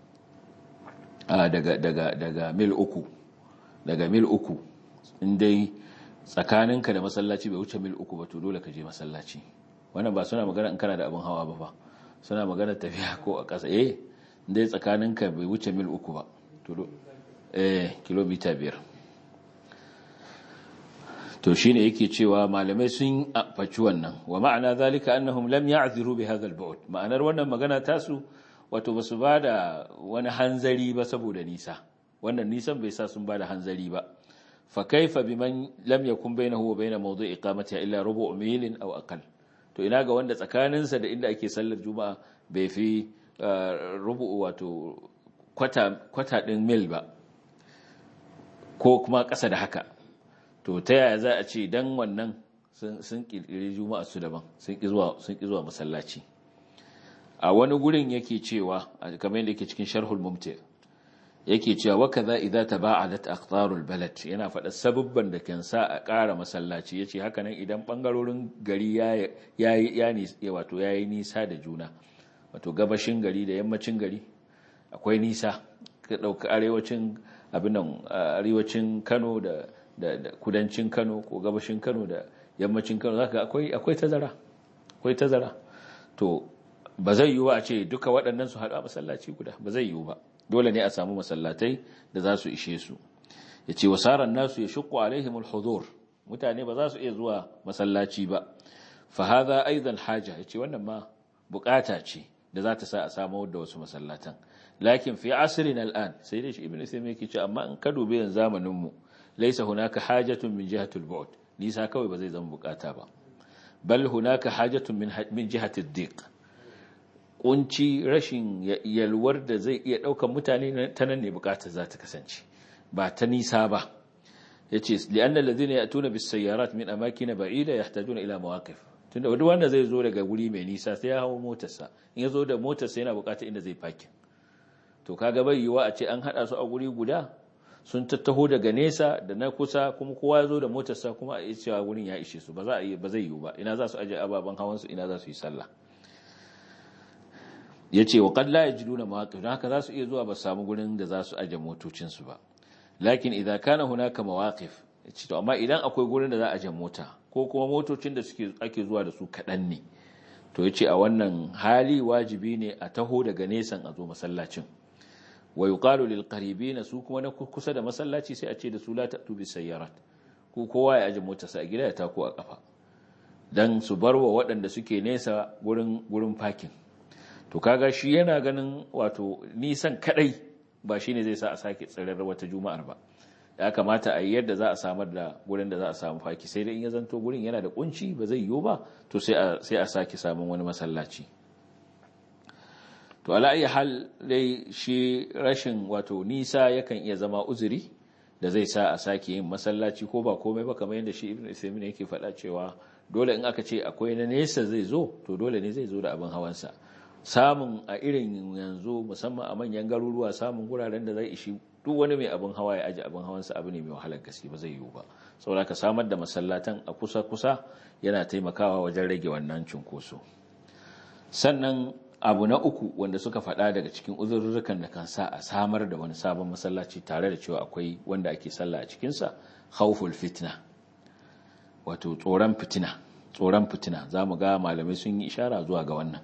daga daga daga mil uku daga mil uku indai tsakaninka da masallaci bai wuce mil uku ba to dole ka je masallaci wannan ba suna magana in kana da abin hawa ba fa suna magana tafiya ko a ƙasa eh indai tsakaninka bai wuce mil uku ba to eh kilomita biyar to shine yake cewa malamai sun faci wannan wa ma'ana zalika annahum lam ya'ziru bi hadha al-bu'd ma'anar wannan magana tasu wato basu bada wani hanzari ba saboda nisa wannan nisan bai sa sun bada hanzari ba fa kaifa biman lam yakun bainahu wa bain mawdu'i iqamatiha illa rubu' milin aw aqal to ina ga wanda tsakaninsa da inda ake sallar juma'a bai fi rubu' wato kwata kwata din mil ba ko kuma ƙasa da haka to ta yaya za a ce dan wannan sun kirkiri juma'a su daban sun ki zuwa sun ki zuwa masallaci a wani gurin yake cewa kamar yadda yake cikin sharhul mumti yake cewa wa kaza idza taba'adat aqtarul balad yana faɗa sababban da kan sa a ƙara masallaci yace haka nan idan bangarorin gari ya ya ya wato yayi nisa da juna wato gabashin gari da yammacin gari akwai nisa ka dauka arewacin abin nan arewacin Kano da da kudancin Kano ko gabashin Kano da yammacin Kano zaka akwai akwai tazara akwai tazara to ba zai yiwu a ce duka waɗannan su haɗu a masallaci guda ba zai yiwu ba dole ne a samu masallatai da za su ishe su yace wasaran nasu yashqu alaihim alhudur mutane ba za su iya zuwa masallaci ba fa hadha aidan haja yace wannan ma bukata ce da za ta sa a samu da wasu masallatan lakin fi asrina al'an sai dai shi ibnu sami yake ce amma in ka dube yanzu zamanin mu laysa hunaka hajatun min jihatil bu'd nisa kawai ba zai zama bukata ba bal hunaka hajatun min min jihatid diq kunci rashin yalwar da zai iya daukan mutane ta nan ne bukatar za ta kasance ba ta nisa ba yace li'anna alladhina ya'tuna bis sayyarat min amakin ba'ida yahtajuna ila mawaqif tunda duk wanda zai zo daga guri mai nisa sai ya hawo motarsa in ya zo da motarsa yana bukatar inda zai parking to kaga bai yiwa a ce an hada su a guri guda sun tattaho daga nesa da na kusa kuma kowa ya zo da motarsa kuma a cewa gurin ya ishe su ba za a ba zai yiwu ba ina za su aje ababen hawan su ina za su yi sallah yace wa qad la yajiduna mawaqif dan haka za su iya zuwa ba samu gurin da za su aje motocin su ba lakin idza kana hunaka mawaqif yace to amma idan akwai gurin da za a aje mota ko kuma motocin da suke ake zuwa da su kadan ne to yace a wannan hali wajibi ne a taho daga nesan a zo masallacin wa yuqalu lil qaribina su kuma na kusa da masallaci sai a ce da su la ta'tu bis sayyarat ku kowa ya aje motarsa a gida ya tako a kafa dan su barwa waɗanda suke nesa gurin gurin parking to kaga shi yana ganin wato nisan kadai ba shine zai sa a sake tsirar wata juma'ar ba ya kamata a yi yadda za a samar da gurin da za a samu faki sai dai in ya zanto gurin yana da kunci ba zai yiwu ba to sai a sai a sake samun wani masallaci to ala ayi hal dai shi rashin wato nisa yakan iya zama uzuri da zai sa a sake yin masallaci ko ba komai ba kamar yadda shi ibnu Uthaymeen yake faɗa cewa dole in aka ce akwai na nesa zai zo to dole ne zai zo da abin hawansa samun a irin yanzu musamman a manyan garuruwa samun guraren da zai ishi duk wani mai abin hawa ya aji abin hawansa abu ne mai wahalar gaske ba zai yiwu ba saboda ka samar da masallatan a kusa-kusa yana taimakawa wajen rage wannan cunkoso sannan abu na uku wanda suka faɗa daga cikin uzurrukan da kan sa a samar da wani sabon masallaci tare da cewa akwai wanda ake sallah a cikinsa khawful fitna wato tsoron fitina tsoron fitina za mu ga malamai sun yi ishara zuwa ga wannan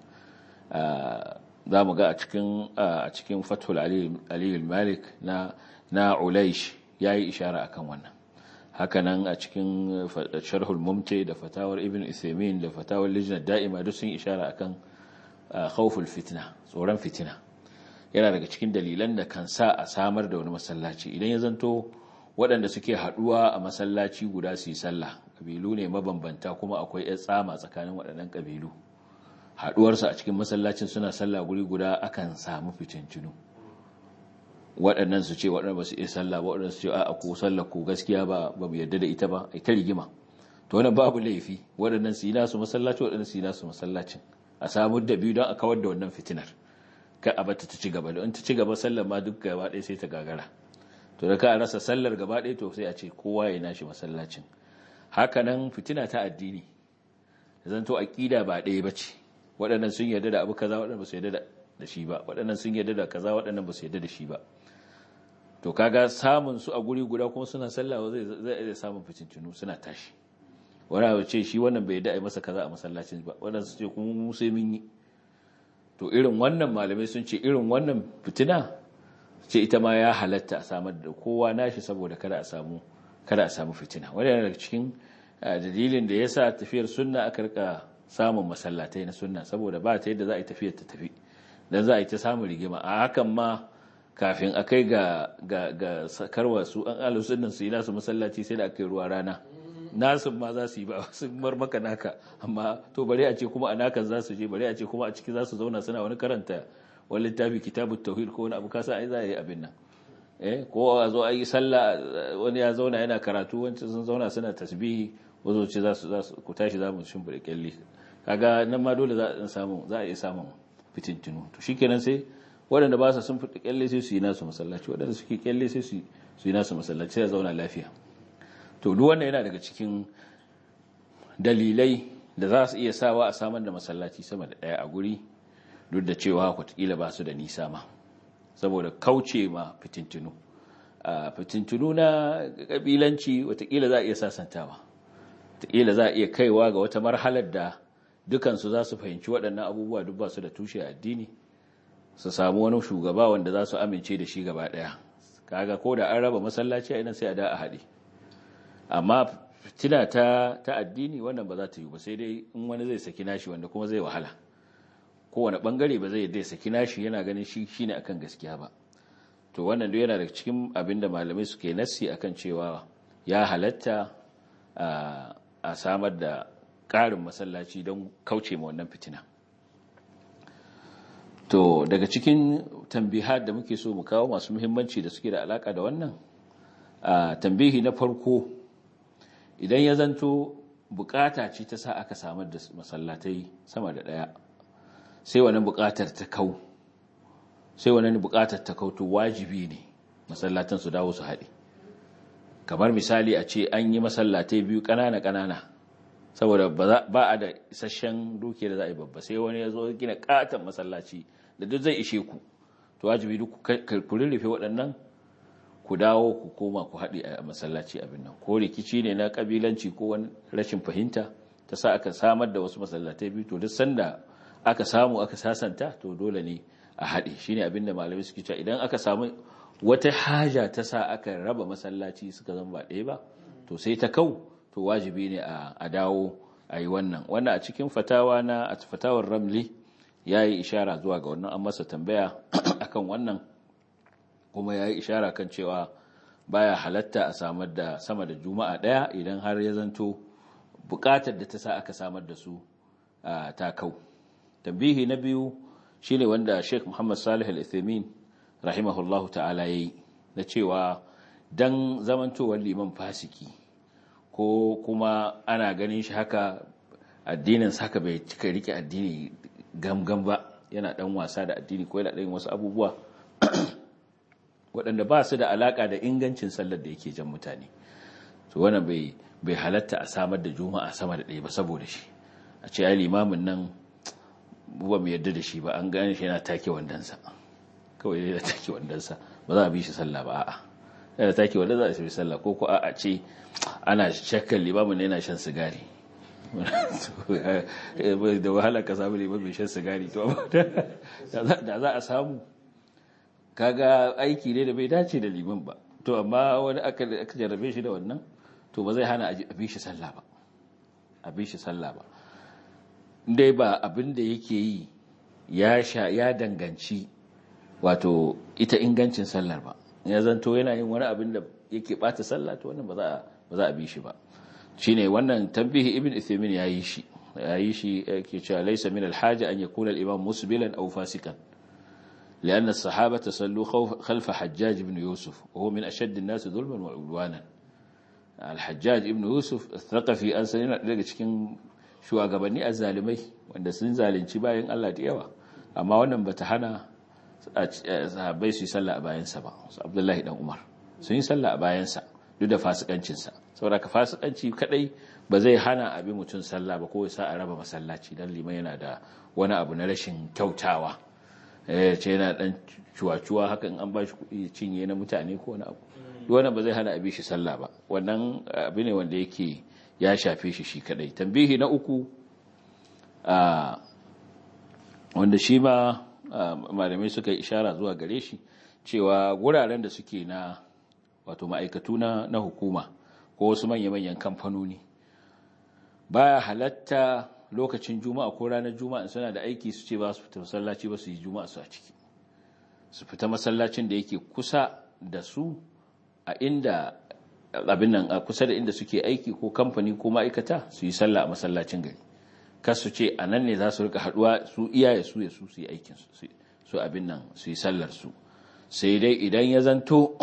za mu ga a cikin a cikin fathul aliyu malik na na ulaish ya yi ishara akan wannan hakanan a cikin sharhul mumti da fatawar ibn isaimin da fatawar lijnar da'ima duk sun ishara akan khawful fitna tsoron fitina yana daga cikin dalilan da kan sa a samar da wani masallaci idan ya zanto waɗanda suke haɗuwa a masallaci guda su yi sallah ƙabilu ne mabambanta kuma akwai 'yan tsama tsakanin waɗannan ƙabilu haɗuwarsu a cikin masallacin suna sallah guri guda akan samu fitincinu waɗannan su ce waɗannan ba su iya sallah ba waɗannan su ce a ko sallah ko gaskiya ba ba mu yarda da ita ba ai ta rigima to wannan babu laifi waɗannan su yi nasu masallaci waɗannan su yi nasu masallacin a samu da biyu don a kawar da wannan fitinar ka a bata ta ci gaba don ta ci gaba sallar ma duk gaba ɗaya sai ta gagara to da ka rasa sallar gaba ɗaya to sai a ce kowa ya nashi masallacin haka nan fitina ta addini zanto aqida ba ɗaya bace waɗannan sun yarda da abu kaza waɗannan ba su yarda da shi ba waɗannan sun yarda da kaza waɗannan ba su yarda da shi ba to kaga samun su a guri guda kuma suna sallah zai zai iya samun fitintunu suna tashi wani abu ce shi wannan bai yarda a masa kaza a masallacin ba waɗannan su ce kuma mu sai mun yi to irin wannan malamai sun ce irin wannan fitina ce ita ma ya halatta a samar da kowa nashi saboda kada a samu kada a samu fitina wani yana daga cikin dalilin da yasa tafiyar sunna aka rika samun masallatai na sunna saboda ba ta yadda za a yi tafiyar ta tafi dan za a yi ta samun rigima a hakan ma kafin a kai ga ga ga sakarwa su an alu sunnan su yi nasu masallaci sai da aka yi ruwa rana nasu ma za su yi ba sun bar maka naka amma to bare a ce kuma a nakan za su je bare a ce kuma a ciki za su zauna suna wani karanta wani littafi kitabut tauhid ko wani abu kasa ai za a yi abin nan eh ko a zo a yi sallah wani ya zauna yana karatu wancan sun zauna suna tasbihi wazo ce za su za su ku tashi za mu shimfida kyalle kaga nan ma dole za a samu za a iya samun fitintinu to shikenan sai waɗanda ba su sun fita kyalle sai su yi nasu masallaci waɗanda suke kyalle sai su yi nasu masallaci sai ya zauna lafiya to duk wannan yana daga cikin dalilai da za su iya sawa a samar da masallaci sama da ɗaya a guri duk da cewa kwatakila ba su da nisa ma saboda kauce ma fitintunu a fitintunu na ƙabilanci watakila za a iya sasantawa watakila za a iya kaiwa ga wata marhalar da dukansu za su fahimci waɗannan abubuwa duk ba su da tushe addini su samu wani shugaba wanda za su amince da shi gaba ɗaya kaga ko da an raba masallaci a ina sai a da a haɗe amma fitina ta ta addini wannan ba za ta yi ba sai dai in wani zai saki nashi wanda kuma zai wahala kowane bangare ba zai dai saki nashi yana ganin shi shine akan gaskiya ba to wannan duk yana daga cikin abin da malamai suke nassi akan cewa ya halatta a samar da ƙarin masallaci don kauce ma wannan fitina to daga cikin tambihat da muke so mu kawo masu muhimmanci da suke da alaka da wannan tambihi na farko idan ya zanto bukata ce ta sa aka samar da masallatai sama da daya sai wani bukatar ta kau sai wani bukatar ta kau to wajibi ne masallatan su dawo su haɗe kamar misali a ce an yi masallatai biyu ƙanana ƙanana saboda ba a da isasshen duke da za a yi babba sai wani ya zo gina katon masallaci da duk zai ishe ku to wajibi duk ku rurrufe waɗannan ku dawo ku koma ku haɗe a masallaci abin nan ko rikici ne na ƙabilanci ko wani rashin fahimta ta sa aka samar da wasu masallatai biyu to duk sanda aka samu aka sasanta to dole ne a haɗe shine abinda malamai suke cewa idan aka samu wata haja ta sa aka raba masallaci suka zama ba ɗaya ba to sai ta kau to wajibi ne a dawo a yi wannan wannan a cikin fatawa na a fatawar ramli ya yi ishara zuwa ga wannan an masa tambaya akan wannan kuma ya yi ishara kan cewa baya halatta a samar da sama da juma'a ɗaya idan har ya zanto buƙatar da ta sa aka samar da su ta kau tambihi na biyu shine wanda sheikh muhammad salih al-ithamin rahimahullahu ta'ala yayi na cewa dan zamantowar liman fasiki ko kuma ana ganin shi haka addinin haka bai cika rike addini gamgam ba yana dan wasa da addini ko yana dan wasu abubuwa waɗanda ba su da alaka da ingancin sallar da yake jan mutane to wannan bai bai halatta a samar da juma'a sama da ɗaya ba saboda shi a ce ai limamin nan ba mu yarda da shi ba an gane shi yana take wandansa kawai yana take wandansa ba za a bi shi sallah ba a'a yana take wanda za a bi sallah ko ko a ce ana shakkar limamin yana shan sigari da wahala ka samu limamin shan sigari to da za a samu kaga aiki ne da bai dace da liman ba to amma wani aka jarrabe shi da wannan to ba zai hana a bi shi sallah ba a bi shi sallah ba dai ba abin da yake yi ya sha ya danganci wato ita ingancin sallar ba ya zanto yana yin wani abin da yake bata sallah to wannan ba za ba za a bi shi ba shine wannan tambihi ibn Uthaymeen yayi shi yayi shi yake cewa laysa min al-haja an yakuna al-imam musbilan aw fasikan لأن الصحابة صلوا خلف حجاج بن يوسف وهو من أشد الناس ظلما وعدوانا الحجاج ابن يوسف الثقفي أن سنين daga cikin shugabanni azzalimai wanda sun zalunci bayan Allah da yawa amma wannan bata hana sahabbai su yi sallah a bayansa ba su Abdullahi dan Umar sun yi sallah a bayansa duk da fasikancinsa saboda ka fasikanci kadai ba zai hana abi mutum sallah ba ko ya sa a raba masallaci dan liman yana da wani abu na rashin kyautawa eh ce yana dan cuwa-cuwa hakan an ba shi kuɗi cinye na mutane ko wani abu wannan ba zai hana abi shi sallah ba wannan abu ne wanda yake ya shafe shi shi kadai tambihi na uku a wanda shi ma malamai suka yi ishara zuwa gare shi cewa guraren da suke na wato ma'aikatu na na hukuma ko wasu manya-manyan kamfanoni baya halatta lokacin juma'a ko ranar juma'a suna da aiki su ce ba su fita masallaci ba su yi juma'a su a ciki su fita masallacin da yake kusa da su a inda abin nan a kusa da inda suke aiki ko kamfani ko ma'aikata su yi sallah a masallacin gari kar su ce a nan ne za su rika haduwa su iyaye su ya su su yi aikin su abin nan su yi sallar su sai dai idan ya zanto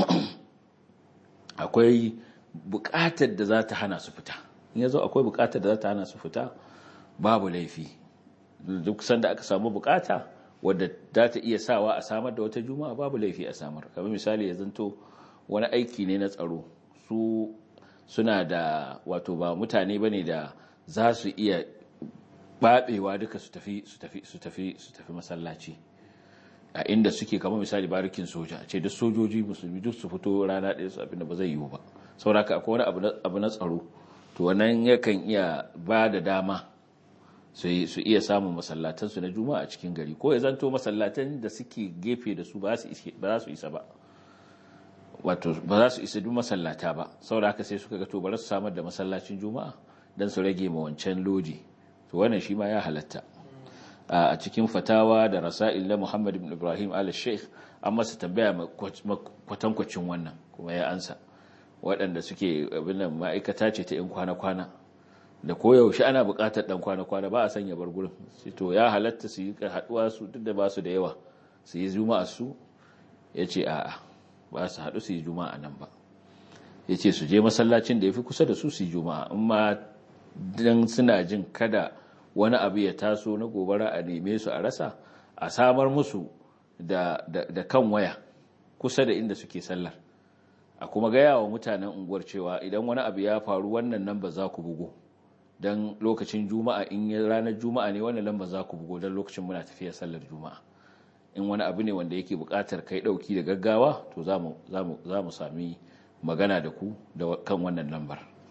akwai bukatar da za ta hana su fita in ya zo akwai bukatar da za ta hana su fita babu laifi duk sanda aka samu bukata wadda za ta iya sawa a samar da wata juma'a babu laifi a samar kamar misali ya zanto wani aiki ne na tsaro su suna da wato ba mutane bane da za su iya babewa duka su tafi su tafi su tafi su tafi masallaci a inda suke kamar misali barikin soja ce duk sojoji musulmi duk su fito rana ɗaya su abinda ba zai yiwu ba sauraka akwai wani abu na tsaro to wannan yakan iya ba da dama su iya samun masallatansu na juma'a a cikin gari ko ya zanto masallatan da suke gefe da su ba za su isa ba wato ba za su isa duk masallata ba saboda haka sai suka ga to bari su samar da masallacin juma'a dan su rage ma wancan lodi to wannan shi ma ya halatta a cikin fatawa da rasail na Muhammad ibn Ibrahim al-Sheikh an masa tambaya kwatankwacin wannan kuma ya ansa waɗanda suke abin nan ma'aikata ce ta 'yan kwana-kwana da koyaushe ana buƙatar ɗan kwana-kwana ba a sanya bar gurin to ya halatta su yi haɗuwa su duk da ba su da yawa su yi juma'a su ya ce a'a ba su haɗu su yi juma'a nan ba ya ce su je masallacin da ya fi kusa da su su yi juma'a in ma dan suna jin kada wani abu ya taso na gobara a neme su a rasa a samar musu da, da kan waya kusa da inda suke sallar a kuma gaya wa mutanen unguwar cewa idan wani abu ya faru wannan nan ba za ku bugo don lokacin juma'a in yi ranar juma'a ne wannan lamba za ku bugo don lokacin muna tafiya sallar juma'a in wani abu ne wanda yake buƙatar kai ɗauki da gaggawa to za mu sami magana da ku da kan wannan lambar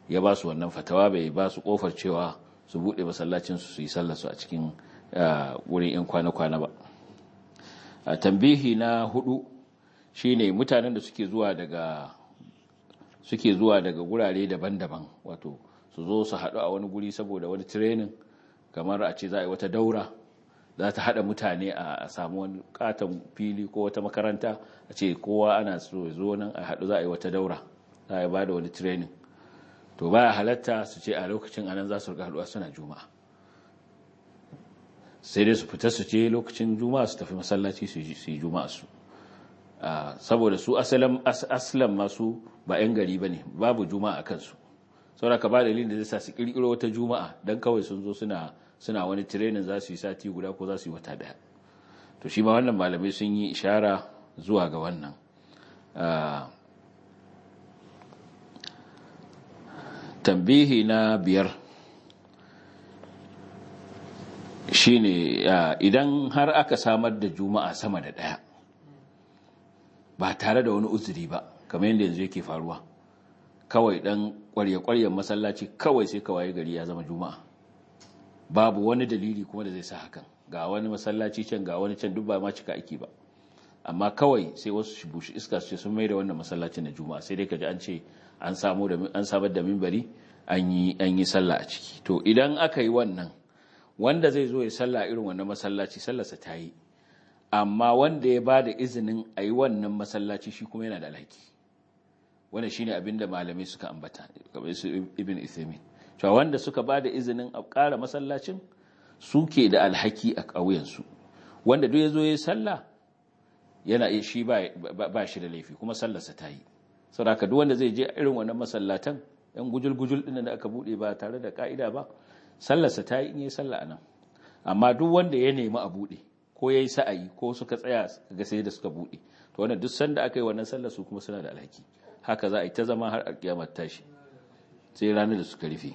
ya ba su wannan fatawa bai ba su kofar cewa su buɗe masallacinsu su yi sallarsu a cikin wurin 'yan kwana-kwana ba a tambihi na hudu shine mutanen da suke zuwa daga suke zuwa daga gurare daban-daban wato su zo su haɗu a wani guri saboda wani training kamar a ce za a yi wata daura za ta haɗa mutane a samu wani katon fili ko wata makaranta a ce kowa ana so zo nan a haɗu za a yi wata daura za a yi ba da wani training to baya halatta su ce a lokacin anan za su rika haɗuwa suna juma'a sai dai su fita su ce lokacin juma'a su tafi masallaci su yi juma'a su saboda su asalan masu ba 'yan gari ba ne babu juma'a a kansu saboda ka ba dalilin da zai sa su kirkiro wata juma'a don kawai sun zo suna suna wani tirenin za su yi sati guda ko za su yi wata daya to shi ma wannan malamai sun yi ishara zuwa ga wannan tambihi na biyar shine idan har aka samar da juma'a sama da daya ba tare da wani uzuri ba kamar yadda yanzu yake faruwa kawai dan kwarye-kwaryen masallaci kawai sai kawai gari ya zama juma'a babu wani dalili kuma da zai sa hakan ga wani masallaci can ga wani can duk ba ma cika aiki ba amma kawai sai wasu shi bushi iska su ce sun mai da wannan masallacin na juma'a sai dai kaji an ce an samu da an samar da minbari an yi an yi sallah a ciki to idan aka yi wannan wanda zai zo ya sallah irin wannan masallaci sallarsa ta yi amma wanda ya bada izinin a yi wannan masallaci shi kuma yana da alhaki wannan shine abinda malamai suka ambata kamar su ibn Uthaymeen cewa wanda suka bada izinin a ƙara masallacin suke da alhaki a ƙauyensu wanda duk yazo yayin sallah yana shi ba ba shi da laifi kuma sallarsa ta yi saboda duk wanda zai je irin wannan masallatan yan gujul-gujul din da aka bude ba tare da ka'ida ba sallarsa ta yi in yi sallah anan amma duk wanda ya nemi a bude ko yayi sa'ayi ko suka tsaya ga sai da suka bude to wannan duk sanda aka yi wannan sallar su kuma suna da alhaki haka za a yi ta zama har alkiyamar tashi sai ranar da suka rufe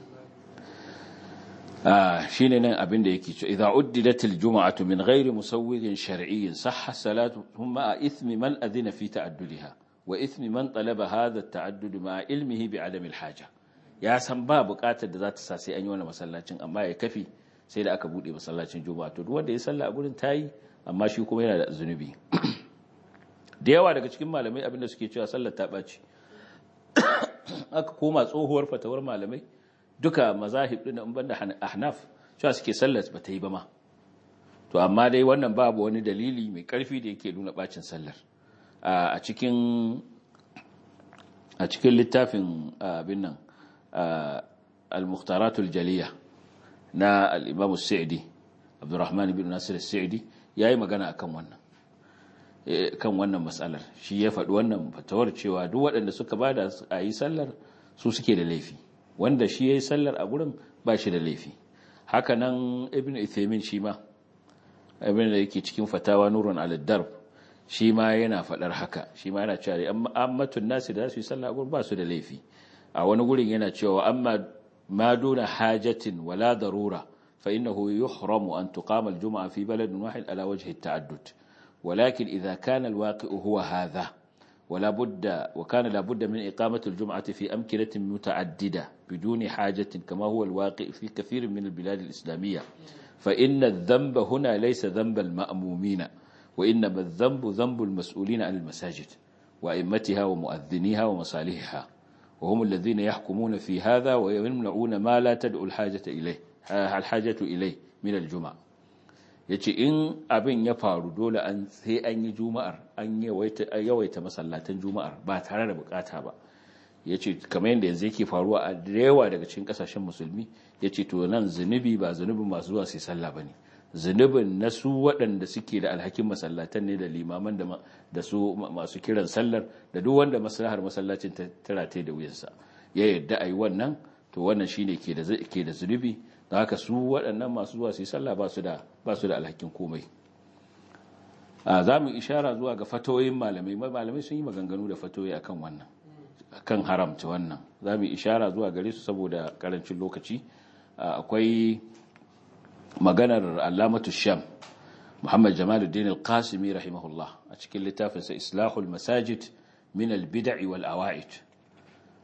shi ne nan abin da yake ce idan uddidatil juma'atu min ghairi musawwirin shar'iyyin sahha salatu thumma a ithmi man adina fi ta'addudiha wa ithmi man talaba hadha at-ta'addud ma ilmihi bi adami al-haja ya san ba buƙatar da za ta sa sai an yi wannan masallacin amma ya kafi sai da aka bude masallacin juma'a to duk wanda ya salla a gurin tayi amma shi kuma yana da zunubi da yawa daga cikin malamai abinda suke cewa sallar ta ɓaci aka koma tsohuwar fatawar malamai duka mazahib ɗin in banda ahnaf cewa suke sallar ba ta yi ba ma to amma dai wannan babu wani dalili mai ƙarfi da yake nuna ɓacin sallar a cikin a cikin littafin abin nan al-muhtaratul jaliya na al-imam as-sa'di abdurrahman ibn nasir as-sa'di yayi magana akan wannan kan wannan matsalar shi ya faɗi wannan fatawar cewa duk waɗanda suka ba da a yi sallar su suke da laifi wanda shi ya yi sallar a gurin ba shi da laifi haka nan ibn ithaimin shi ma abin da yake cikin fatawa nurun al-darb shi ma yana faɗar haka shi ma yana cewa ammatun nasi da su yi sallar a gurin ba su da laifi a wani gurin yana cewa amma ma duna hajatin wala darura fa innahu yuhramu an tuqama al-jum'a fi baladin wahid ala wajhi at-ta'addud ولكن إذا كان الواقع هو هذا ولا بد وكان لا بد من إقامة الجمعة في أمكنة متعددة بدون حاجة كما هو الواقع في كثير من البلاد الإسلامية فإن الذنب هنا ليس ذنب المأمومين وإنما الذنب ذنب المسؤولين عن المساجد وأئمتها ومؤذنيها ومصالحها وهم الذين يحكمون في هذا ويمنعون ما لا تدعو الحاجة إليه الحاجة إليه من الجمعة ya ce in abin ya faru dole an sai an yi juma'ar an yawaita masallatan juma'ar ba tare da bukata ba ya ce kamar yadda yanzu yake faruwa a da yawa daga cikin kasashen musulmi ya ce to nan zunubi ba zunubin masu zuwa sai sallah ba ne zunubin na su waɗanda suke da alhakin masallatan ne da limaman da su masu kiran sallar da duk wanda maslahar masallacin ta tarate da wuyansa ya yarda a yi wannan to wannan shine ke da zunubi da haka su waɗannan masu zuwa su yi sallah ba su da alhakin komai za mu ishara zuwa ga fatoyin malamai malamai sun yi maganganu da fatoyi akan wannan akan haramta wannan za mu ishara zuwa gare su saboda karancin lokaci akwai maganar alamatu sham muhammad jamaluddin al-qasimi rahimahullah a cikin littafinsa islahul masajid min al-bid'i wal awa'id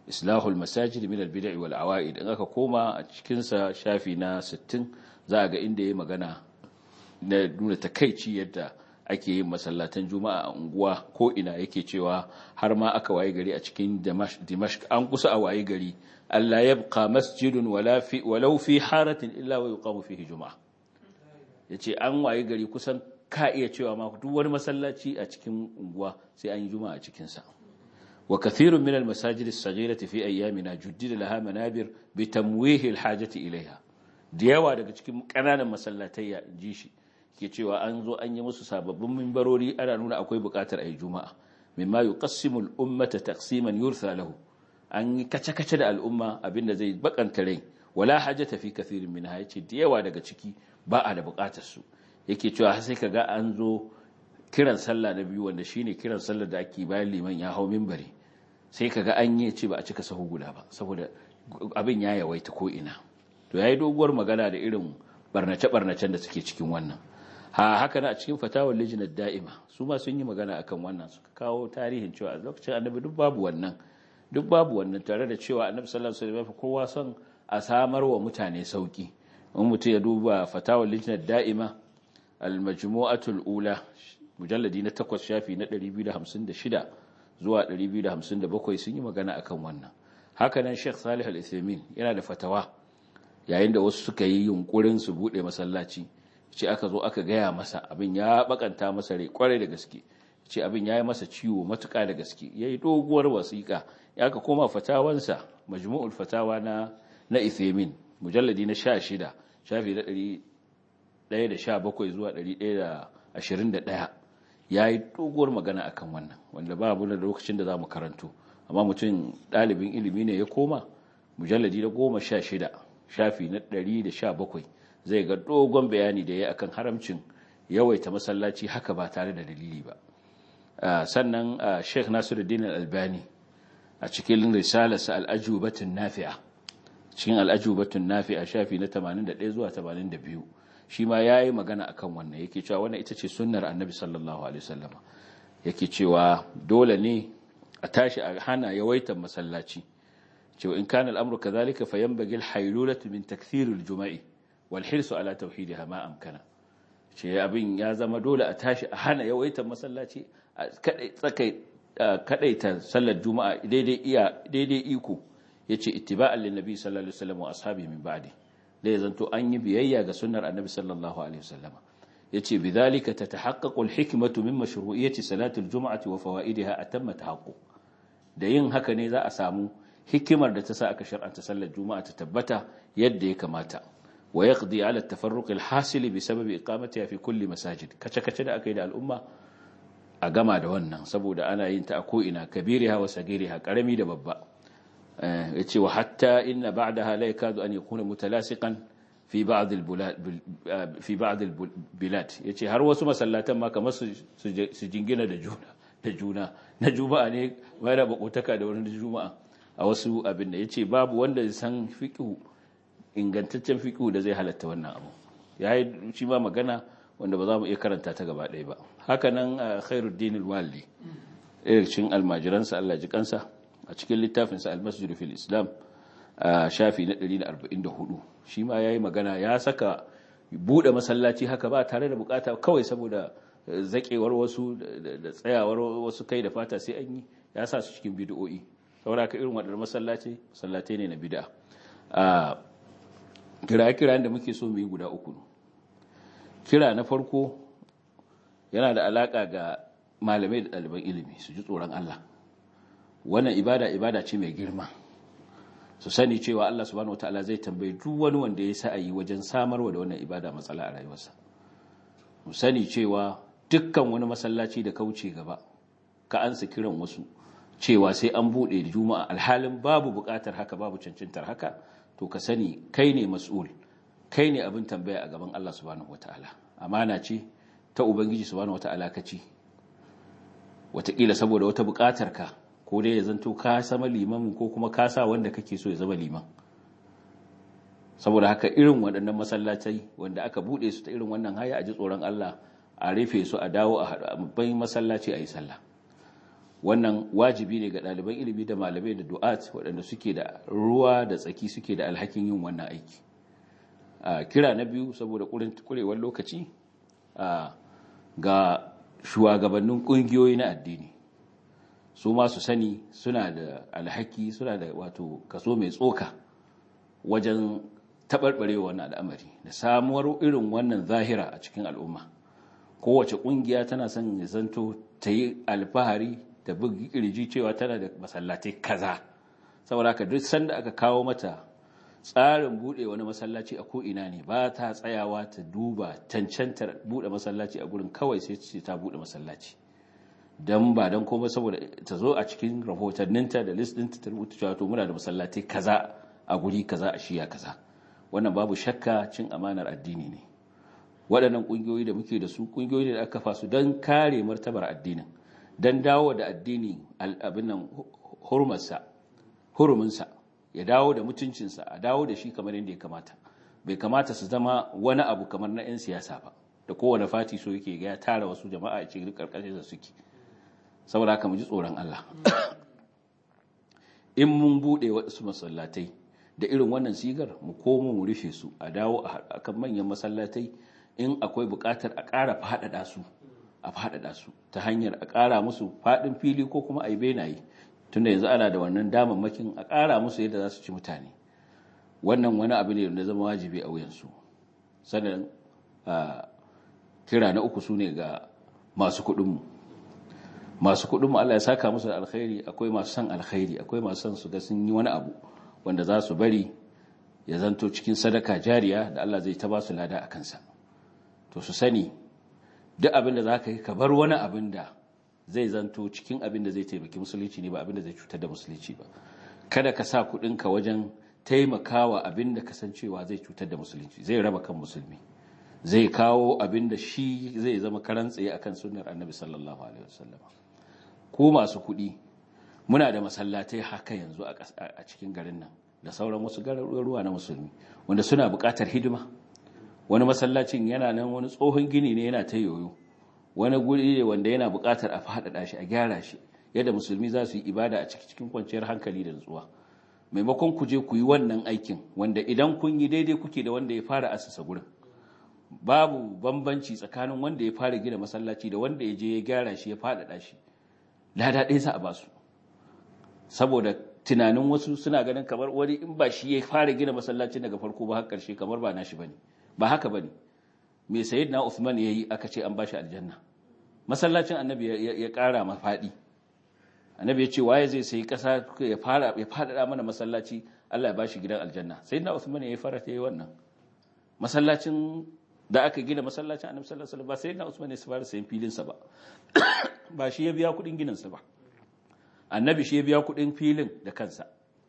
islahul masajid min al-bid'i wal awa'id in aka koma a cikin sa shafi na 60 za a ga inda yayi magana na nuna takeici yadda ake yin masallatan juma'a a unguwa ko ina yake cewa har ma aka waye gari a cikin dimashq an kusa a waye gari Allah yabqa masjidun wala fi walau fi haratin illa wa yuqamu fihi juma'a yace an waye gari kusan ka iya cewa ma duk wani masallaci a cikin unguwa sai an yi juma'a a cikin sa wa kathirun min al-masajid as-saghirati fi ayyamina juddida laha manabir bi tamwih al-hajati ilayha da yawa daga cikin kananan masallatai ya ji shi ke cewa an zo an yi musu sababbin mimbarori ana nuna akwai bukatar ayi juma'a mimma yuqassimu al-ummata taqsiman yurtha lahu an yi kace-kace da al'umma abinda zai bakanta rai wala hajata fi kathirin minha yace da yawa daga ciki ba a da bukatar su yake cewa sai kaga an zo kiran sallah na biyu wanda shine kiran sallar da ake bayan liman ya hau minbari sai kaga an yi ce ba a cika sahu guda ba saboda abin ya yawaita ko ina to yayi doguwar magana da irin barnace-barnacen da suke cikin wannan ha haka na a cikin fatawar lijinar da'ima su ma sun yi magana akan wannan suka kawo tarihin cewa a lokacin annabi duk babu wannan duk babu wannan tare da cewa annabi sallallahu alaihi wasallam kowa son a samar wa mutane sauki in mutum ya duba fatawar lijinar da'ima al-majmu'atul ula mujalladi na 8 shafi na 256 zuwa 257 sun yi magana akan wannan haka nan Sheikh Salih Al-Uthaymeen yana da fatawa yayin da wasu suka yi yunkurin su bude masallaci ce aka zo aka gaya masa abin ya bakanta masa rai kwarai da gaske ce abin ya yi masa ciwo matuƙa da gaske ya yi doguwar wasiƙa ya ka koma fatawansa majmu'ul fatawa na na Uthaymeen mujalladi na 16 shafi na 117 zuwa 121 ya yi doguwar magana akan wannan wanda ba abu da lokacin da za mu karanto amma mutum ɗalibin ilimi ne ya koma mujalladi na goma sha shida shafi na ɗari da sha bakwai zai ga dogon bayani da ya akan haramcin yawaita masallaci haka ba tare da dalili ba sannan sheikh nasiruddin albani a cikin risalarsa al'ajubatun nafi'a cikin al'ajubatun nafi'a shafi na 81 zuwa 82 shi ma ya yi magana a kan wannan yake cewa wannan ita ce sunnar annabi sallallahu alaihi wasallama yake cewa dole ne a tashi a hana yawaitar masallaci cewa in kana al'amru kadhalika fa yanbaghi al-haylulatu min takthir al-juma'i wal hirsu ala tauhidiha ma amkana ce abin ya zama dole a tashi a hana yawaitar masallaci a kadai kadaita sallar juma'a daidai iya daidai iko yace ittiba'an lin nabi sallallahu alaihi wasallam wa ashabihi min ba'di da ya zanto an yi biyayya ga sunnar annabi sallallahu alaihi wasallam yace bidhalika tatahaqqaqu alhikmatu min mashru'iyyati salati aljum'ati wa fawaidiha atamma tahaqqu da yin haka ne za a samu hikimar da ta sa aka shar'anta sallar juma'a ta tabbata yadda ya kamata wa yaqdi ala at-tafarruq alhasil bisababi iqamatiha fi kulli masajid kace kace da aka yi da al'umma a gama da wannan saboda ana yin ta a ko ina kabiriha wa sagiriha karami da babba yace wa hatta inna ba'daha la yakadu an yakuna mutalasiqan fi ba'd al-bulad fi ba'd al-bilad yace har wasu masallatan ma kamar su su jingina da juna da juna na juma'a ne mai da bakotaka da wani juma'a a wasu abin da yace babu wanda ya san fiqhu ingantaccen fiqhu da zai halatta wannan abu yayi shi ma magana wanda ba za mu iya karanta ta gaba ɗaya ba haka nan khairuddin al-waldi irin almajiransa Allah ji kansa a cikin littafinsa al-masjid fil islam a shafi na 144 shi ma yayi magana ya saka bude masallaci haka ba tare da bukata kawai saboda zakewar wasu da tsayawar wasu kai da fata sai an yi ya sa su cikin bid'o'i saboda ka irin wadannan masallaci sallatai ne na bid'a a kira kira da muke so mu yi guda uku kira na farko yana da alaka ga malamai da ɗaliban ilimi su ji tsoron Allah wannan ibada ibada ce mai girma su sani cewa Allah subhanahu wataala zai tambayi duk wani wanda ya sa'ayi wajen samarwa da wannan ibada matsala a rayuwarsa mu sani cewa dukkan wani masallaci da kauce gaba ka ansa kiran wasu cewa sai an bude da juma'a alhalin babu bukatar haka babu cancantar haka to ka sani kai ne mas'ul kai ne abin tambaya a gaban Allah subhanahu wataala amana ce ta ubangiji subhanahu wataala kaci wataƙila saboda wata bukatar ka ko dai ya zanto ka sama liman ko kuma ka sa wanda kake so ya zama liman saboda haka irin waɗannan masallacai wanda aka buɗe su ta irin wannan haya a ji tsoron Allah a rufe su a dawo a babban masallaci a yi sallah wannan wajibi ne ga ɗaliban ilimi da malamai da du'at waɗanda suke da ruwa da tsaki suke da alhakin yin wannan aiki a kira na biyu saboda kurewar lokaci ga shugabannin ƙungiyoyi na addini su ma su sani suna da alhaki suna da wato kaso mai tsoka wajen taɓarɓarewa wannan al'amari da samuwar irin wannan zahira a cikin al'umma kowace ƙungiya tana son ya zanto ta yi alfahari da bugi kirji cewa tana da masallatai kaza saboda haka duk sanda aka kawo mata tsarin bude wani masallaci a ko'ina ne ba ta tsayawa ta duba cancantar bude masallaci a gurin kawai sai ce ta bude masallaci don ba don komai saboda ta zo a cikin rahotanninta da list ɗinta ta rubuta cewa to muna da masallatai kaza a guri kaza a shiya kaza wannan babu shakka cin amanar addini ne waɗannan ƙungiyoyi da muke da su ƙungiyoyi da aka kafa su don kare martabar addinin don dawo da addini abin nan hurumarsa huruminsa ya dawo da mutuncinsa a dawo da shi kamar yadda ya kamata bai kamata su zama wani abu kamar na 'yan siyasa ba da kowane fati so yake ya tara wasu jama'a a cikin karkashin da suke saboda haka mu ji tsoron Allah in mun bude wasu masallatai da irin wannan sigar mu komo mu rufe su a dawo a kan manyan masallatai in akwai buƙatar a ƙara faɗaɗa su a faɗaɗa su ta hanyar a ƙara musu faɗin fili ko kuma a yi benaye tunda yanzu ana da wannan damammakin a ƙara musu yadda za su ci mutane wannan wani abu ne da zama wajibi a wuyansu sannan kira na uku su ne ga masu kuɗinmu masu kuɗinmu Allah ya saka musu da alkhairi akwai masu son alkhairi akwai masu son su ga sun yi wani abu wanda za su bari ya zanto cikin sadaka jariya da Allah zai ta ba su lada a kansa to su sani duk abin da za ka yi ka bar wani abin da zai zanto cikin abin da zai taimaki musulunci ne ba abin da zai cutar da musulunci ba kada ka sa kuɗinka wajen taimakawa abin da kasancewa zai cutar da musulunci zai raba kan musulmi zai kawo abin da shi zai zama karan tsaye akan sunnar annabi sallallahu alaihi wasallam ko masu kuɗi muna da masallatai haka yanzu a cikin garin nan da sauran wasu garuruwa na musulmi wanda suna buƙatar hidima wani masallacin yana nan wani tsohon gini ne yana ta yoyo wani guri ne wanda yana buƙatar a faɗaɗa shi a gyara shi yadda musulmi za su yi ibada a cikin kwanciyar hankali da nutsuwa maimakon ku je ku yi wannan aikin wanda idan kun yi daidai kuke da wanda ya fara asasa gurin babu bambanci tsakanin wanda ya fara gina masallaci da wanda ya je ya gyara shi ya faɗaɗa shi lada ɗaya za a ba su saboda tunanin wasu suna ganin kamar wani in ba shi ya fara gina masallacin daga farko ba har ƙarshe kamar ba nashi bane ba haka bane me sayyidina Uthman yayi aka ce an bashi aljanna masallacin annabi ya ƙara ma faɗi annabi ya ce waye zai sayi ƙasa ya fara ya faɗaɗa mana masallaci Allah ya bashi gidan aljanna sayyidina Uthman yayi fara ta yi wannan masallacin da aka gina masallacin annabi sallallahu alaihi wasallam ba sayyidina Uthman ya fara sayin filin sa ba ba shi ya biya kuɗin ginin sa ba annabi shi ya biya kuɗin filin da kansa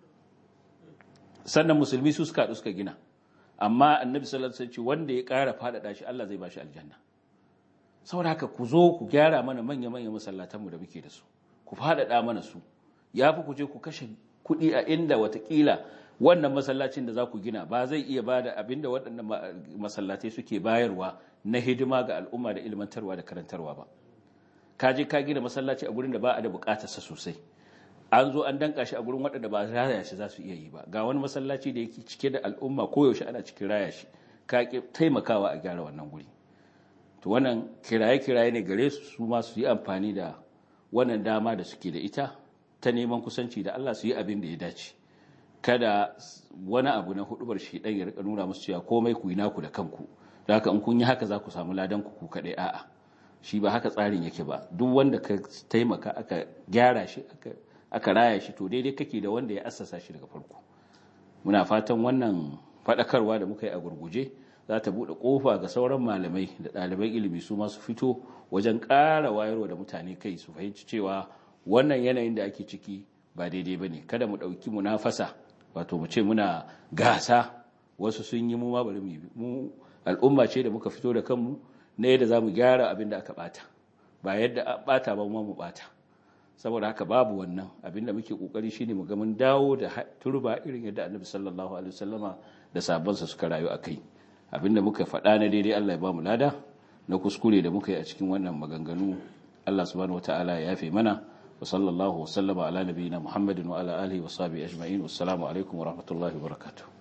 sannan musulmi su suka suka gina amma annabi sallallahu alaihi wasallam wanda ya ƙara faɗaɗa shi Allah zai bashi aljanna saboda haka ku zo ku gyara mana manya-manyan masallatanmu da muke da su ku faɗaɗa mana su ya fi ku je ku kashe kuɗi a inda watakila wannan masallacin da za ku gina ba zai iya ba da abin da waɗannan masallatai suke bayarwa na hidima ga al'umma da ilmantarwa da karantarwa ba ka je ka gina masallaci a gurin da ba a da buƙatarsa sosai an zo an danka shi a gurin waɗanda ba raya shi za su iya yi ba ga wani masallaci da yake cike da al'umma koyaushe ana cikin raya shi ka taimakawa a gyara wannan guri to wannan kiraye-kiraye ne gare su su ma su yi amfani da wannan dama da suke da ita ta neman kusanci da Allah su yi abin da ya dace kada wani abu na hudubar shi dan ya rika nuna musu cewa komai ku yi naku da kanku da haka in kun yi haka za ku samu ladan ku ku kadai a'a shi ba haka tsarin yake ba duk wanda ka taimaka aka gyara shi aka aka raya shi to daidai kake da wanda ya assasa shi daga farko muna fatan wannan faɗakarwa da muka yi a gurguje za ta buɗe ƙofa ga sauran malamai da ɗaliban ilimi su masu fito wajen ƙara wayarwa da mutane kai su fahimci cewa wannan yanayin da ake ciki ba daidai ba ne kada mu ɗauki munafasa wato mu ce muna gasa wasu sun yi mu ma bari mu al'umma ce da muka fito da kanmu na yadda za mu gyara abin da aka ɓata ba yadda a ɓata ba mu ɓata saboda haka babu wannan abin da muke ƙoƙari shine mu ga mun dawo da turba irin yadda annabi sallallahu alaihi wasallama da sabonsa suka rayu a kai abinda muka faɗa na daidai Allah ya ba mu lada na kuskure da muka yi a cikin wannan maganganu Allah subhanahu wataala ya yafe mana wa sallallahu wa sallama ala nabiyyina muhammadin wa ala alihi wa sahbihi ajma'in wassalamu alaikum wa rahmatullahi wa barakatuh